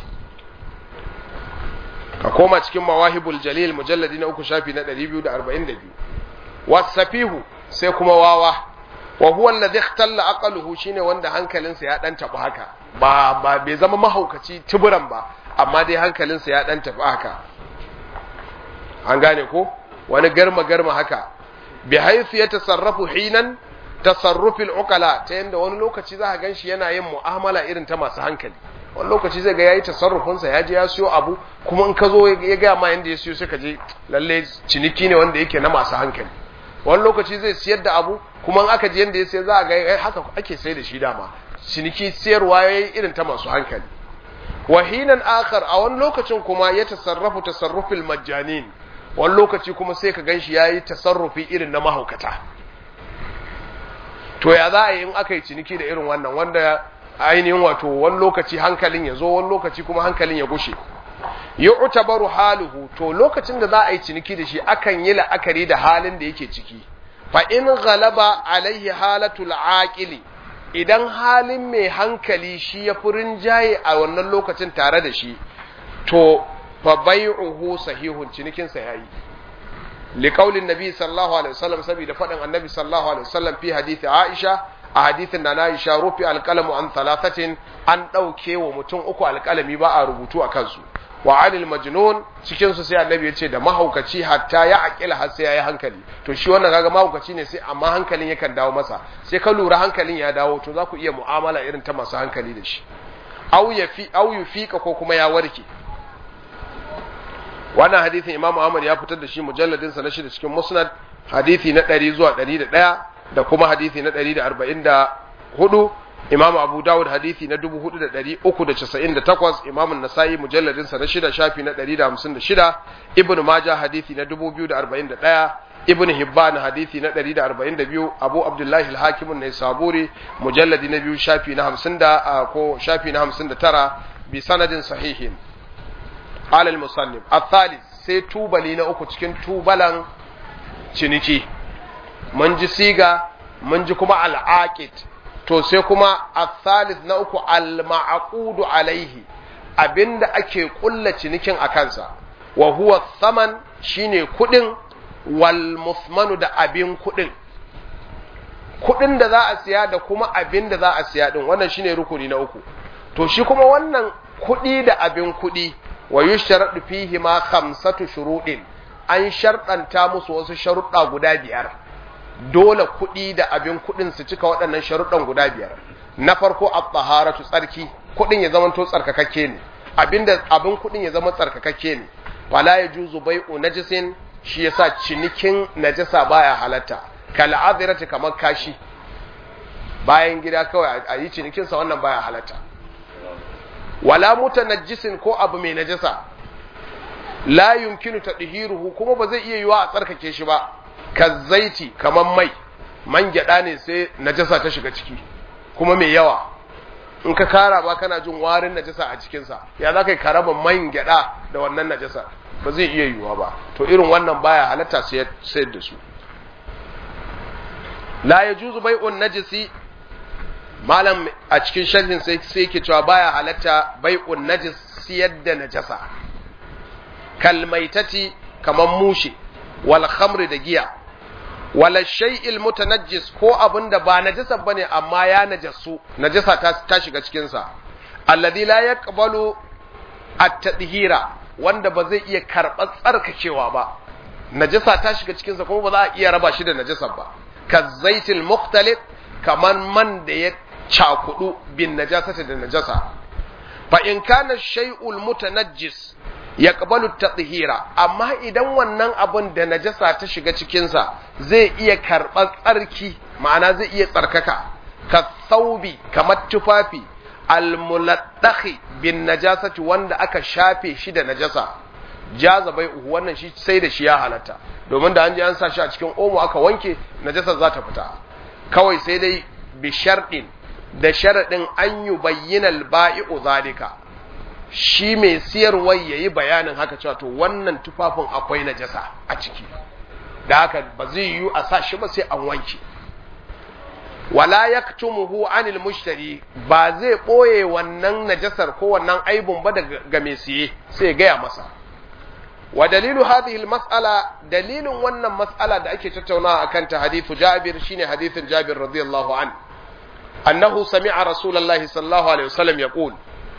ka koma cikin mawahibul jalil mujalladi na uku shafi na 242 wasafihu sai kuma wawa wa huwa alladhi ikhtalla aqluhu shine wanda hankalinsa ya dan tabu haka ba ba bai zama mahaukaci tuburan ba amma dai hankalinsa ya dan tafi haka an gane ko wani garma garma haka bi haythu yatasarrafu hinan tasarrufil uqala ta yanda wani lokaci za ka ganshi yana yin mu'amala irin ta masu hankali wani lokaci zai ga yayi tasarrufin sa ya je ya siyo abu kuma in ka zo ya ga ma yanda ya siyo sai ka je lalle ciniki ne wanda yake na masu hankali wani lokaci zai siyar da abu kuma in aka je yanda ya sayar za a ga haka ake sai da shi dama ciniki siyarwa yayi irin ta masu hankali wahinan akhar a wani lokacin kuma ya tasarrafu tasarrufil majjanin wani lokaci kuma sai ka ganshi yayi tasarrufi irin na mahaukata to ya za a yi in aka yi ciniki da irin wannan wanda ainihin wato wani lokaci hankalin ya zo wani lokaci kuma hankalin ya gushe yu'tabaru haluhu to lokacin da za a yi ciniki da shi akan yi la'akari da halin da yake ciki fa in ghalaba alaihi halatul aqili idan halin mai hankali shi ya furin jaye a wannan lokacin tare da shi to fa bai'uhu sahihun cinikin sa yayi liqaulin nabi sallallahu alaihi wasallam saboda fadin annabi sallallahu alaihi wasallam fi hadisi aisha a hadisin da na Aisha rufi alqalamu an thalathatin an dauke wa mutum uku alqalami ba a rubutu a kansu wa anil majnun cikin su sai annabi ya ce da mahaukaci hatta ya aqila har sai yayi hankali to shi wannan kaga mahaukaci ne sai amma hankalin yakan dawo masa sai ka lura hankalin ya dawo to za ku iya mu'amala irin ta masu hankali da shi au ya fi au yufika ko kuma ya warke wannan hadisin Imam Ahmad ya fitar da shi mujalladin sa na shida cikin Musnad hadisi na 100 zuwa 101 da kuma hadisi na 144 Imam Abu Dawud hadisi na 4398 Imam Nasa'i mujalladin sa na shida shafi na 156 Ibn Majah hadisi na 2041 Ibn Hibban hadisi na 142 Abu Abdullah al-Hakim an-Naisaburi mujalladi na biyu shafi na 50 ko shafi na 59 bi sanadin sahihin alal musannif الثالث sai tubali na uku cikin tubalan ciniki mun ji siga mun ji kuma al'aqid to sai kuma الثالث na uku al-ma'qudu alaihi abinda ake kulla cinikin a kansa wa huwa thaman shine kudin wal musmanu da abin kudin kudin da za a siya da kuma abin da za a siya din wannan shine rukuni na uku to shi kuma wannan kudi da abin kudi wa yushradu fihi ma khamsatu shuruɗin an sharɗanta musu wasu sharuɗa guda biyar dole kuɗi da abin kuɗin su cika waɗannan sharuɗan guda biyar na farko at-taharatu tsarki kuɗin ya zama to tsarkakakke ne abinda abin kuɗin ya zama tsarkakakke ne wala yajuzu bai'u najisin shi yasa cinikin najasa baya halatta kal adirati kamar kashi bayan gida kawai a yi cinikin sa wannan baya halatta wala mutanajjisin ko abu mai najasa la yumkinu tadhiruhu kuma ba zai iya yiwa a tsarkake shi ba kazzaiti kaman mai man gyada ne sai najasa ta shiga ciki kuma mai yawa in ka kara ba kana jin warin najasa a cikin sa ya za ka yi karaba man gyada da wannan najasa ba zai iya yiwa ba to irin wannan baya halatta sai sayar da su la yajuzu bai'un najisi malam a cikin sharhin sai sai yake cewa baya halatta bai'un najis siyar da najasa kalmaitati kaman mushe wal khamri da giya wala shay'il mutanajjis ko abinda ba najasa bane amma ya najasu najasa ta, ta shiga cikin sa alladhi la yaqbalu at-tadhira wanda ba zai iya karɓar tsarkakewa ba najasa ta shiga cikin sa kuma ba za a iya raba shi da najasa ba kazzaitil mukhtalif kaman man da ya cakudu bin najasati da najasa fa in kana shay'ul mutanajjis yaqbalu at-tathhira amma idan wannan abun da najasa ta shiga cikin sa zai iya karɓar tsarki ma'ana zai iya tsarkaka ka thawbi kamar tufafi al-muladdakhi bin najasati wanda aka shafe shi da najasa jaza bai uhu wannan shi sai da shi ya halatta domin da an ji an sa shi a cikin omo aka wanke najasar za ta fita kawai sai dai bi sharɗin da sharaɗin an yi bayyinal ba'i'u zalika shi mai siyarwar ya yi bayanin haka cewa to wannan tufafin akwai najasa a ciki da haka ba zai yiwu a sa shi ba sai an wanke wala yaktumuhu anil mushtari ba zai ɓoye wannan najasar ko wannan aibun ba daga mai siye sai gaya masa wa dalilu hadhihi mas'ala dalilin wannan mas'ala da ake tattaunawa akan ta hadithu Jabir shine hadithin Jabir radiyallahu an annahu sami'a rasulullahi sallallahu alaihi wasallam yaqul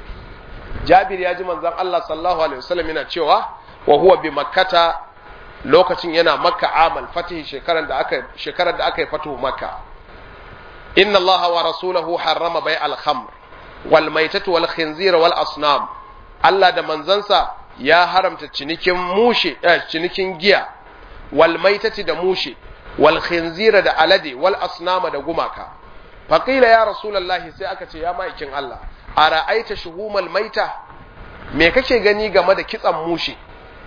Jabir ya ji manzon Allah sallallahu alaihi wasallam yana cewa wa huwa bi makkata lokacin yana makka amal fatih shekarar da aka shekarar da aka yi fatu makka inna Allah wa rasulahu harrama bai al-khamr wal maitatu wal khinzir wal asnam Allah da manzansa ya haramta cinikin mushe eh, cinikin giya wal maitati da mushe wal khinzira da alade wal asnama da gumaka faqila ya rasulullahi sai aka ce ya maikin Allah ara'aita shuhumal maita me kake gani game da kitsan mushe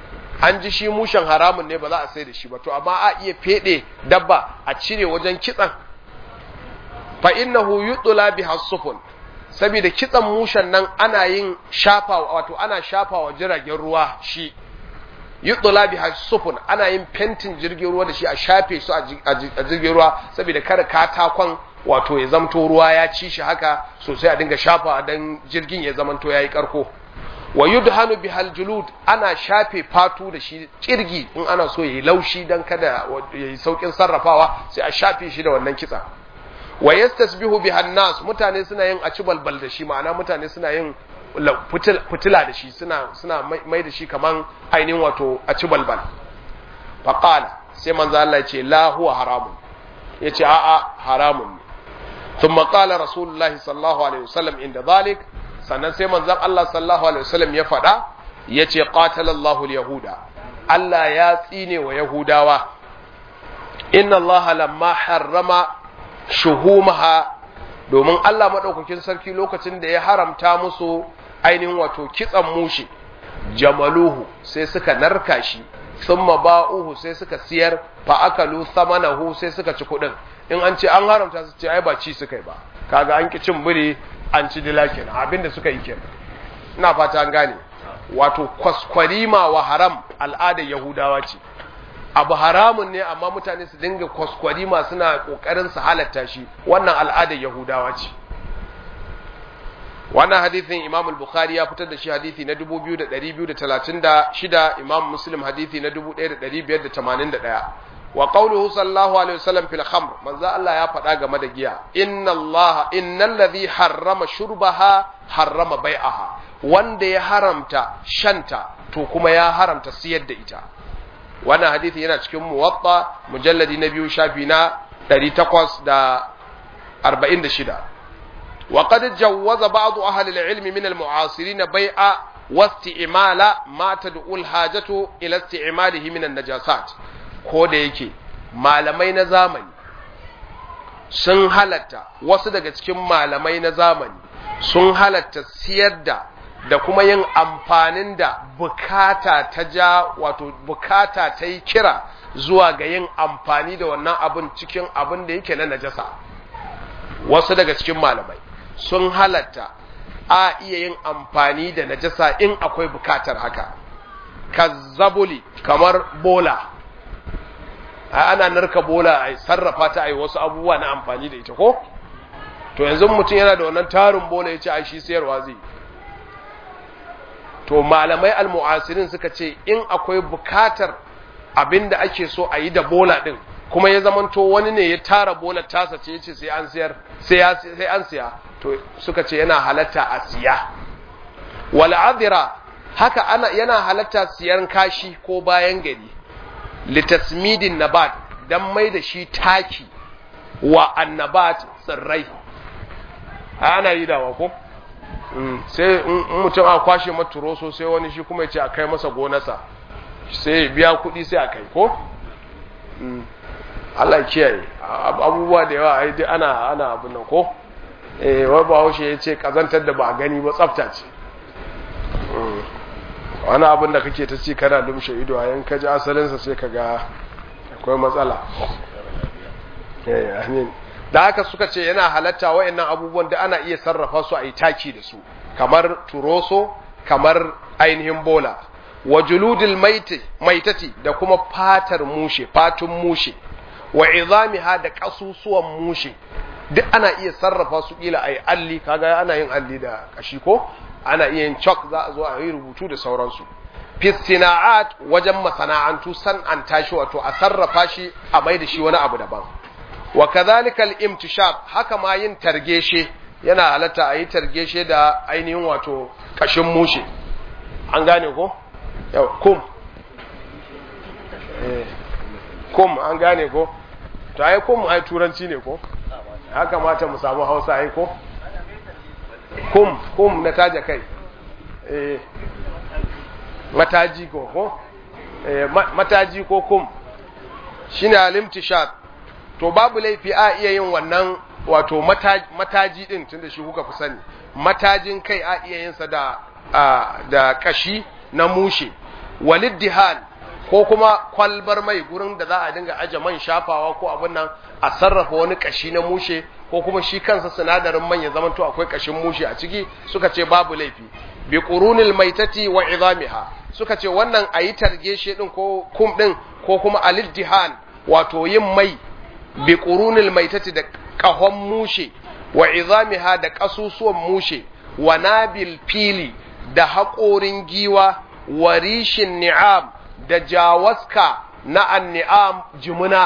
an ji shi mushen haramun ne ba za a sai da shi ba to amma a iya fede dabba a cire wajen kitsan fa innahu yudla biha sufun saboda kitsan mushen nan ana yin shafa wato ana shafa wa jiragen ruwa shi yudla biha sufun ana yin fentin jirgin ruwa da shi a shafe su a jirgin ruwa saboda kada katakon wato ya zamto ruwa ya ci shi haka sosai a dinga shafa dan jirgin ya zamanto yayi karko wa yudhanu bihal julud ana shafe fatu da shi kirgi in ana so yayi laushi dan kada yayi saukin sarrafawa sai a shafe shi da wannan kitsa wa yastasbihu bihan nas mutane suna yin aci balbal da shi ma'ana mutane suna yin fitila da shi suna suna mai da shi kaman ainihin wato aci balbal faqala sai manzo Allah ya ce la huwa haramun yace a'a haramun ne ثم قال رسول الله صلى الله عليه وسلم عند ذلك sannan sai manzon Allah sallallahu alaihi wasallam ya faɗa yace qatalallahu al-yahuda Allah ya tsine wa yahudawa inna Allah lamma harrama shuhumaha domin Allah madaukakin sarki lokacin da ya haramta musu ainihin wato kitsan mushi jamaluhu sai suka narka shi thumma ba'uhu sai suka siyar fa akalu thamanahu sai suka ci kuɗin in an ce an haramta su ce ai ba ci suka yi ba kaga an ki cin biri an ci dila kenan abinda suka yi kenan ina fata an gane wato kwaskwarima wa haram al'adar yahudawa ce abu haramun ne amma mutane su dinga kwaskwarima suna kokarin su halatta shi wannan al'adar yahudawa ce wannan hadithin imam al-bukhari ya fitar da shi hadithi na 2236 imam muslim hadithi na 1581 wa qawluhu sallallahu alaihi wasallam fil khamr manzo Allah ya faɗa game da giya inna Allah innal ladhi harrama shurbaha harrama bai'aha wanda ya haramta shanta to kuma ya haramta siyar da ita wannan hadisi yana cikin muwatta mujalladi na biyu shafi na 846 wa qad jawwaza ba'd ahli al-ilm min al-mu'asirin bai'a واستعمال ما تدعو الحاجة إلى استعماله من النجاسات ko da yake malamai na zamani sun halatta wasu daga cikin malamai na zamani sun halatta siyar da da kuma yin amfanin da bukata ta ja wato bukata ta yi kira zuwa ga yin amfani da wannan abin cikin abin da yake na najasa wasu daga cikin malamai sun halatta a iya yin amfani da najasa in akwai bukatar haka kazzabuli kamar bola ana narka bola a sarrafa ta a yi wasu abubuwa na amfani da ita ko to yanzu mutum yana da wannan tarin bola ya ce a shi sayarwa zai to malamai almu'asirin suka ce in akwai bukatar abin da ake so a yi da bola din kuma ya zamanto wani ne ya tara bola tasa ce yace sai an siyar sai an siya to suka ce yana halatta a siya wal adira haka ana yana halatta siyan kashi ko bayan gari litasmidin nabat dan mai da shi taki wa annabat tsirrai ana yi dawa ko sai mutum a kwashe maturoso sai wani shi kuma ya ce a kai masa gonarsa sai biya kuɗi sai a kai ko Allah kiyaye abubuwa da yawa ai dai ana ana abin nan ko eh wai Bahaushe ya ce kazantar da ba a gani ba tsafta ce wani abin da kake ta ci kana lumshe ido a yanka ji asalinsa sai ka ga akwai matsala eh amin da haka suka ce yana halatta wa'annan abubuwan da ana iya sarrafa su a yi taki da su kamar turoso kamar ainihin bola wa juludil maitati da kuma fatar mushe fatun mushe wa izamiha da kasusuwan mushe duk ana iya sarrafa su kila a yi alli kaga ana yin alli da kashi ko ana iya yin chalk za a zo a yi rubutu da sauransu fistina'at wajen masana'antu san'anta shi wato a sarrafa shi a mai da shi wani abu daban wa kadhalika al-imtishab haka ma yin targeshe yana halatta a yi targeshe da ainihin wato kashin mushe an gane ko yau kum eh kum an gane ko to ai kum ai turanci ne ko haka mata mu samu Hausa ai ko kum kum na taja kai eh mataji ko ko eh mataji ko kum shine al-imtishab to babu laifi a iya yin wannan wato mataji din tunda shi kuka fi sani matajin kai a iya yin sa da da kashi na mushe waliddihan ko kuma kwalbar mai gurin da za a dinga aje man shafawa ko abin nan a sarrafa wani kashi na mushe ko kuma shi kansa sinadarin man ya zamanto akwai kashin mushe a ciki suka ce babu laifi bi qurunil maitati wa idamiha suka ce wannan ayi targeshe din ko kum din ko kuma aliddihan wato yin mai bi qurunil maitati da kahon mushe wa idamiha da kasusuwan mushe wa nabil fili da haƙorin giwa wa rishin ni'am da jawaska na anni'am jimuna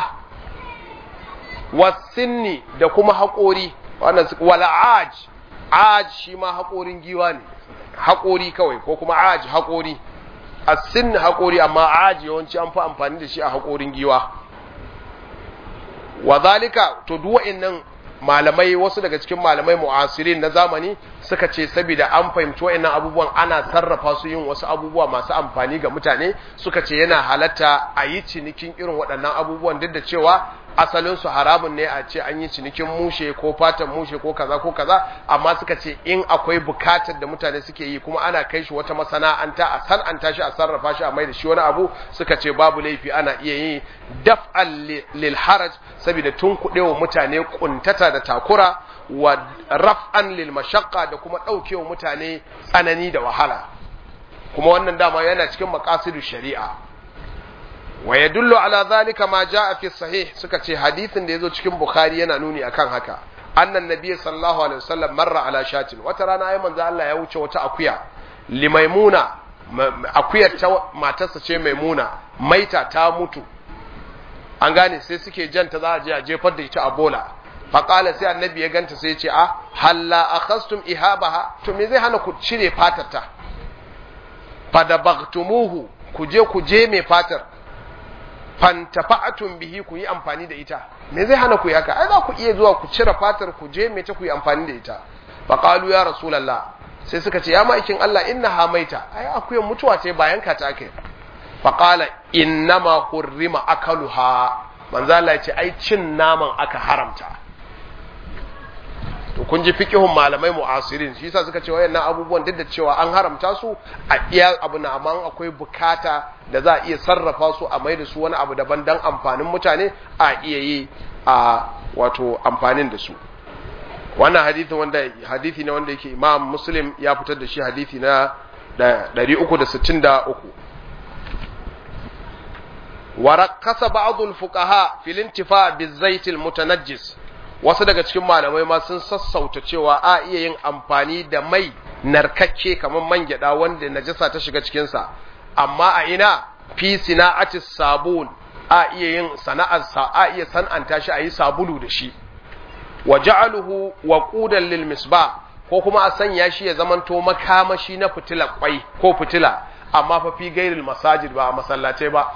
wasinni da kuma haƙori wannan wala aj aj shi ma haƙorin giwa ne haƙori kawai ko kuma aj haƙori asin haƙori amma aj yawanci an fi amfani da shi a haƙorin giwa wa zalika to duk wa'annan malamai wasu daga cikin malamai mu'asirin na zamani suka ce saboda an fahimci wa'annan abubuwan ana sarrafa su yin wasu abubuwa masu amfani ga mutane suka ce yana halatta a yi cinikin irin waɗannan abubuwan duk da cewa asalin su haramun ne a ce an yi cinikin mushe ko fatan mushe ko kaza ko kaza amma suka ce in akwai bukatar da mutane suke yi kuma ana kai shi wata masana'anta a san'anta shi a sarrafa shi a mai da shi wani abu suka ce babu laifi ana iya yi daf'al lil haraj saboda tun kuɗewa mutane kuntata da takura wa raf'an lil mashaqqa da kuma ɗaukewa mutane tsanani da wahala kuma wannan dama yana cikin maqasidu shari'a wa yadullu ala zalika ma jaa fi sahih suka ce hadisin da yazo cikin bukhari yana nuni akan haka annan nabiy sallallahu alaihi wasallam marra ala shatin wata rana ai manzo Allah ya wuce wata akuya limaimuna akuyar ta matarsa ce maimuna maita ta mutu an gane sai suke janta za a je a jefar da ita a bola faƙala sai annabi ya ganta sai ya ce a halla akhastum ihabaha to me zai hana ku cire fatarta fadabaktumuhu ku je ku je mai fatar fantafa'atun bihi ku yi amfani da ita me zai hana ku yi haka ai za ku iya zuwa ku cire fatar ku je mai ta ku yi amfani da ita faqalu ya rasulullah sai suka ce ya ma'aikin Allah inna hamaita ai akuyan mutuwa ce bayan ka ta kai faqala innama hurrima akaluha manzo Allah ya ce ai cin naman aka haramta to kun ji fiqhun malamai mu'asirin shi yasa suka ce wayannan abubuwan duk da cewa an haramta su a iya abu na amma akwai bukata da za a iya sarrafa su a mai da su wani abu daban dan amfanin mutane a iya yi a wato amfanin da su wannan hadisi wanda hadisi ne wanda yake Imam Muslim ya fitar da shi hadisi na 363 ورقص بعض الفقهاء في الانتفاع بالزيت المتنجس wasu daga cikin malamai ma sun sassauta cewa a iya yin amfani da mai narkakke kamar man gyada wanda najasa ta shiga cikinsa amma a ina fi sina'ati sabun a iya yin sana'ar sa a iya san'anta shi a yi sabulu da shi wa ja'aluhu waqudan lil misbah ko kuma a sanya shi ya zamanto makamashi na fitila kwai ko fitila amma fa fi gairil masajid ba a masallatai ba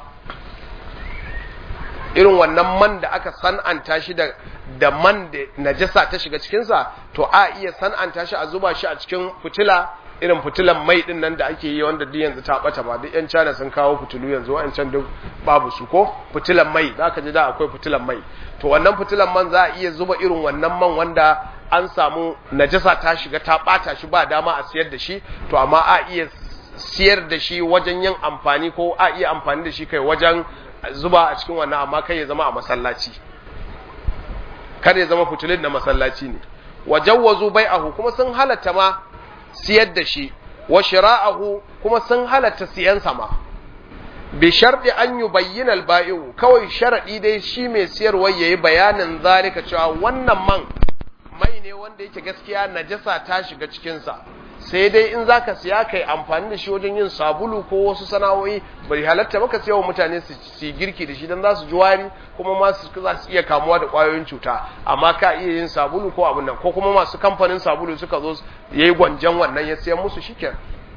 irin wannan man da aka san'anta shi da da man da najasa ta shiga cikinsa to a iya san'anta shi a zuba shi a cikin fitila irin fitilan mai din nan da ake yi wanda duk yanzu ta bata ba duk yan China sun kawo fitilu yanzu wa'ancan duk babu su ko fitilan mai zaka ji da akwai fitilan mai to wannan fitilan man za a iya zuba irin wannan man wanda an samu najasa ta shiga ta bata shi ba dama a siyar da shi to amma a iya siyar da shi wajen yin amfani ko a iya amfani da shi kai wajen zuba a cikin wannan amma kai ya zama a masallaci kar ya zama fitulin na masallaci ne wa jawwazu bai'ahu kuma sun halatta ma siyar da shi wa shira'ahu kuma sun halatta siyan sa ma bi sharɗi an yubayyana al-ba'i'u kawai sharadi dai shi mai siyarwa yayi bayanin zalika cewa wannan man mai ne wanda yake gaskiya najasa ta shiga cikin sa sai dai in zaka siya kai amfani da shi wajen yin sabulu ko wasu sana'o'i bai halatta maka siya wa mutane su yi girki da shi dan za su ji wari kuma ma su za su iya kamuwa da kwayoyin cuta amma ka iya yin sabulu ko abin nan ko kuma masu kamfanin sabulu suka zo yayi gwanjan wannan ya siyan musu shikenan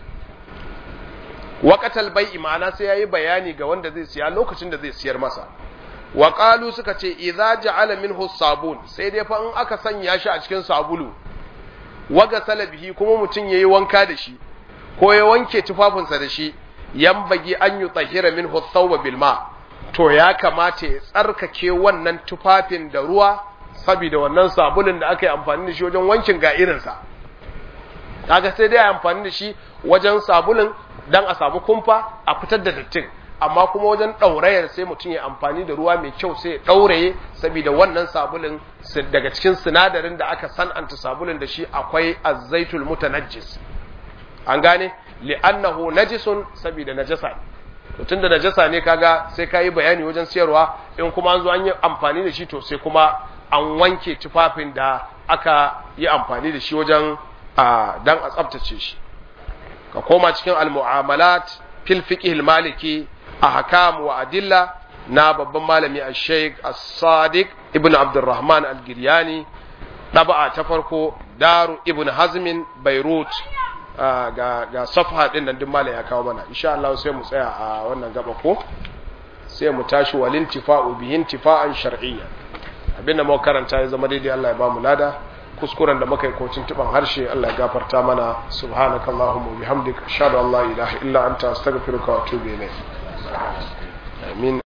waqatal bai'i ma'ana sai yayi bayani ga wanda zai siya lokacin da zai siyar masa wa qalu suka ce idza ja'ala minhu sabun sai dai fa in aka sanya shi a cikin sabulu waga salabihi kuma mutum yayi wanka da shi ko ya wanke tufafinsa da shi yambagi an yi tsahira min thawba bil ma to ya kamata ya tsarkake wannan tufafin da ruwa saboda wannan sabulun da aka yi amfani da shi wajen wankin ga irinsa kaga sai dai amfani da shi wajen sabulun dan a samu kumfa a fitar da dattin amma kuma wajen ɗaurayar sai mutum ya amfani da ruwa mai kyau sai ya ɗauraye saboda wannan sabulin daga cikin sinadarin da aka san'anta sabulin da shi akwai azzaitul mutanajjis an gane li'annahu najisun saboda najasa ne tun da najasa ne kaga sai ka yi bayani wajen siyarwa in kuma an zo an yi amfani da shi to sai kuma an wanke tufafin da aka yi amfani da shi wajen dan a tsabtace shi ka koma cikin al-mu'amalat fil fiqh maliki ahkam wa adilla na babban malami al-sheikh as-sadiq ibn abdurrahman al-giryani daba'a ta farko daru ibn hazmin beirut ga ga safha din nan duk malami ya kawo mana insha Allah sai mu tsaya a wannan gaba ko sai mu tashi walin tifa'u bihin tifa'an shar'iyya abinda muka karanta ya zama daidai Allah ya ba mu lada kuskuren da muka yi ko tuntuban harshe Allah ya gafarta mana subhanakallahumma wa bihamdika ashhadu an la ilaha illa anta astaghfiruka wa atubu ilayk amin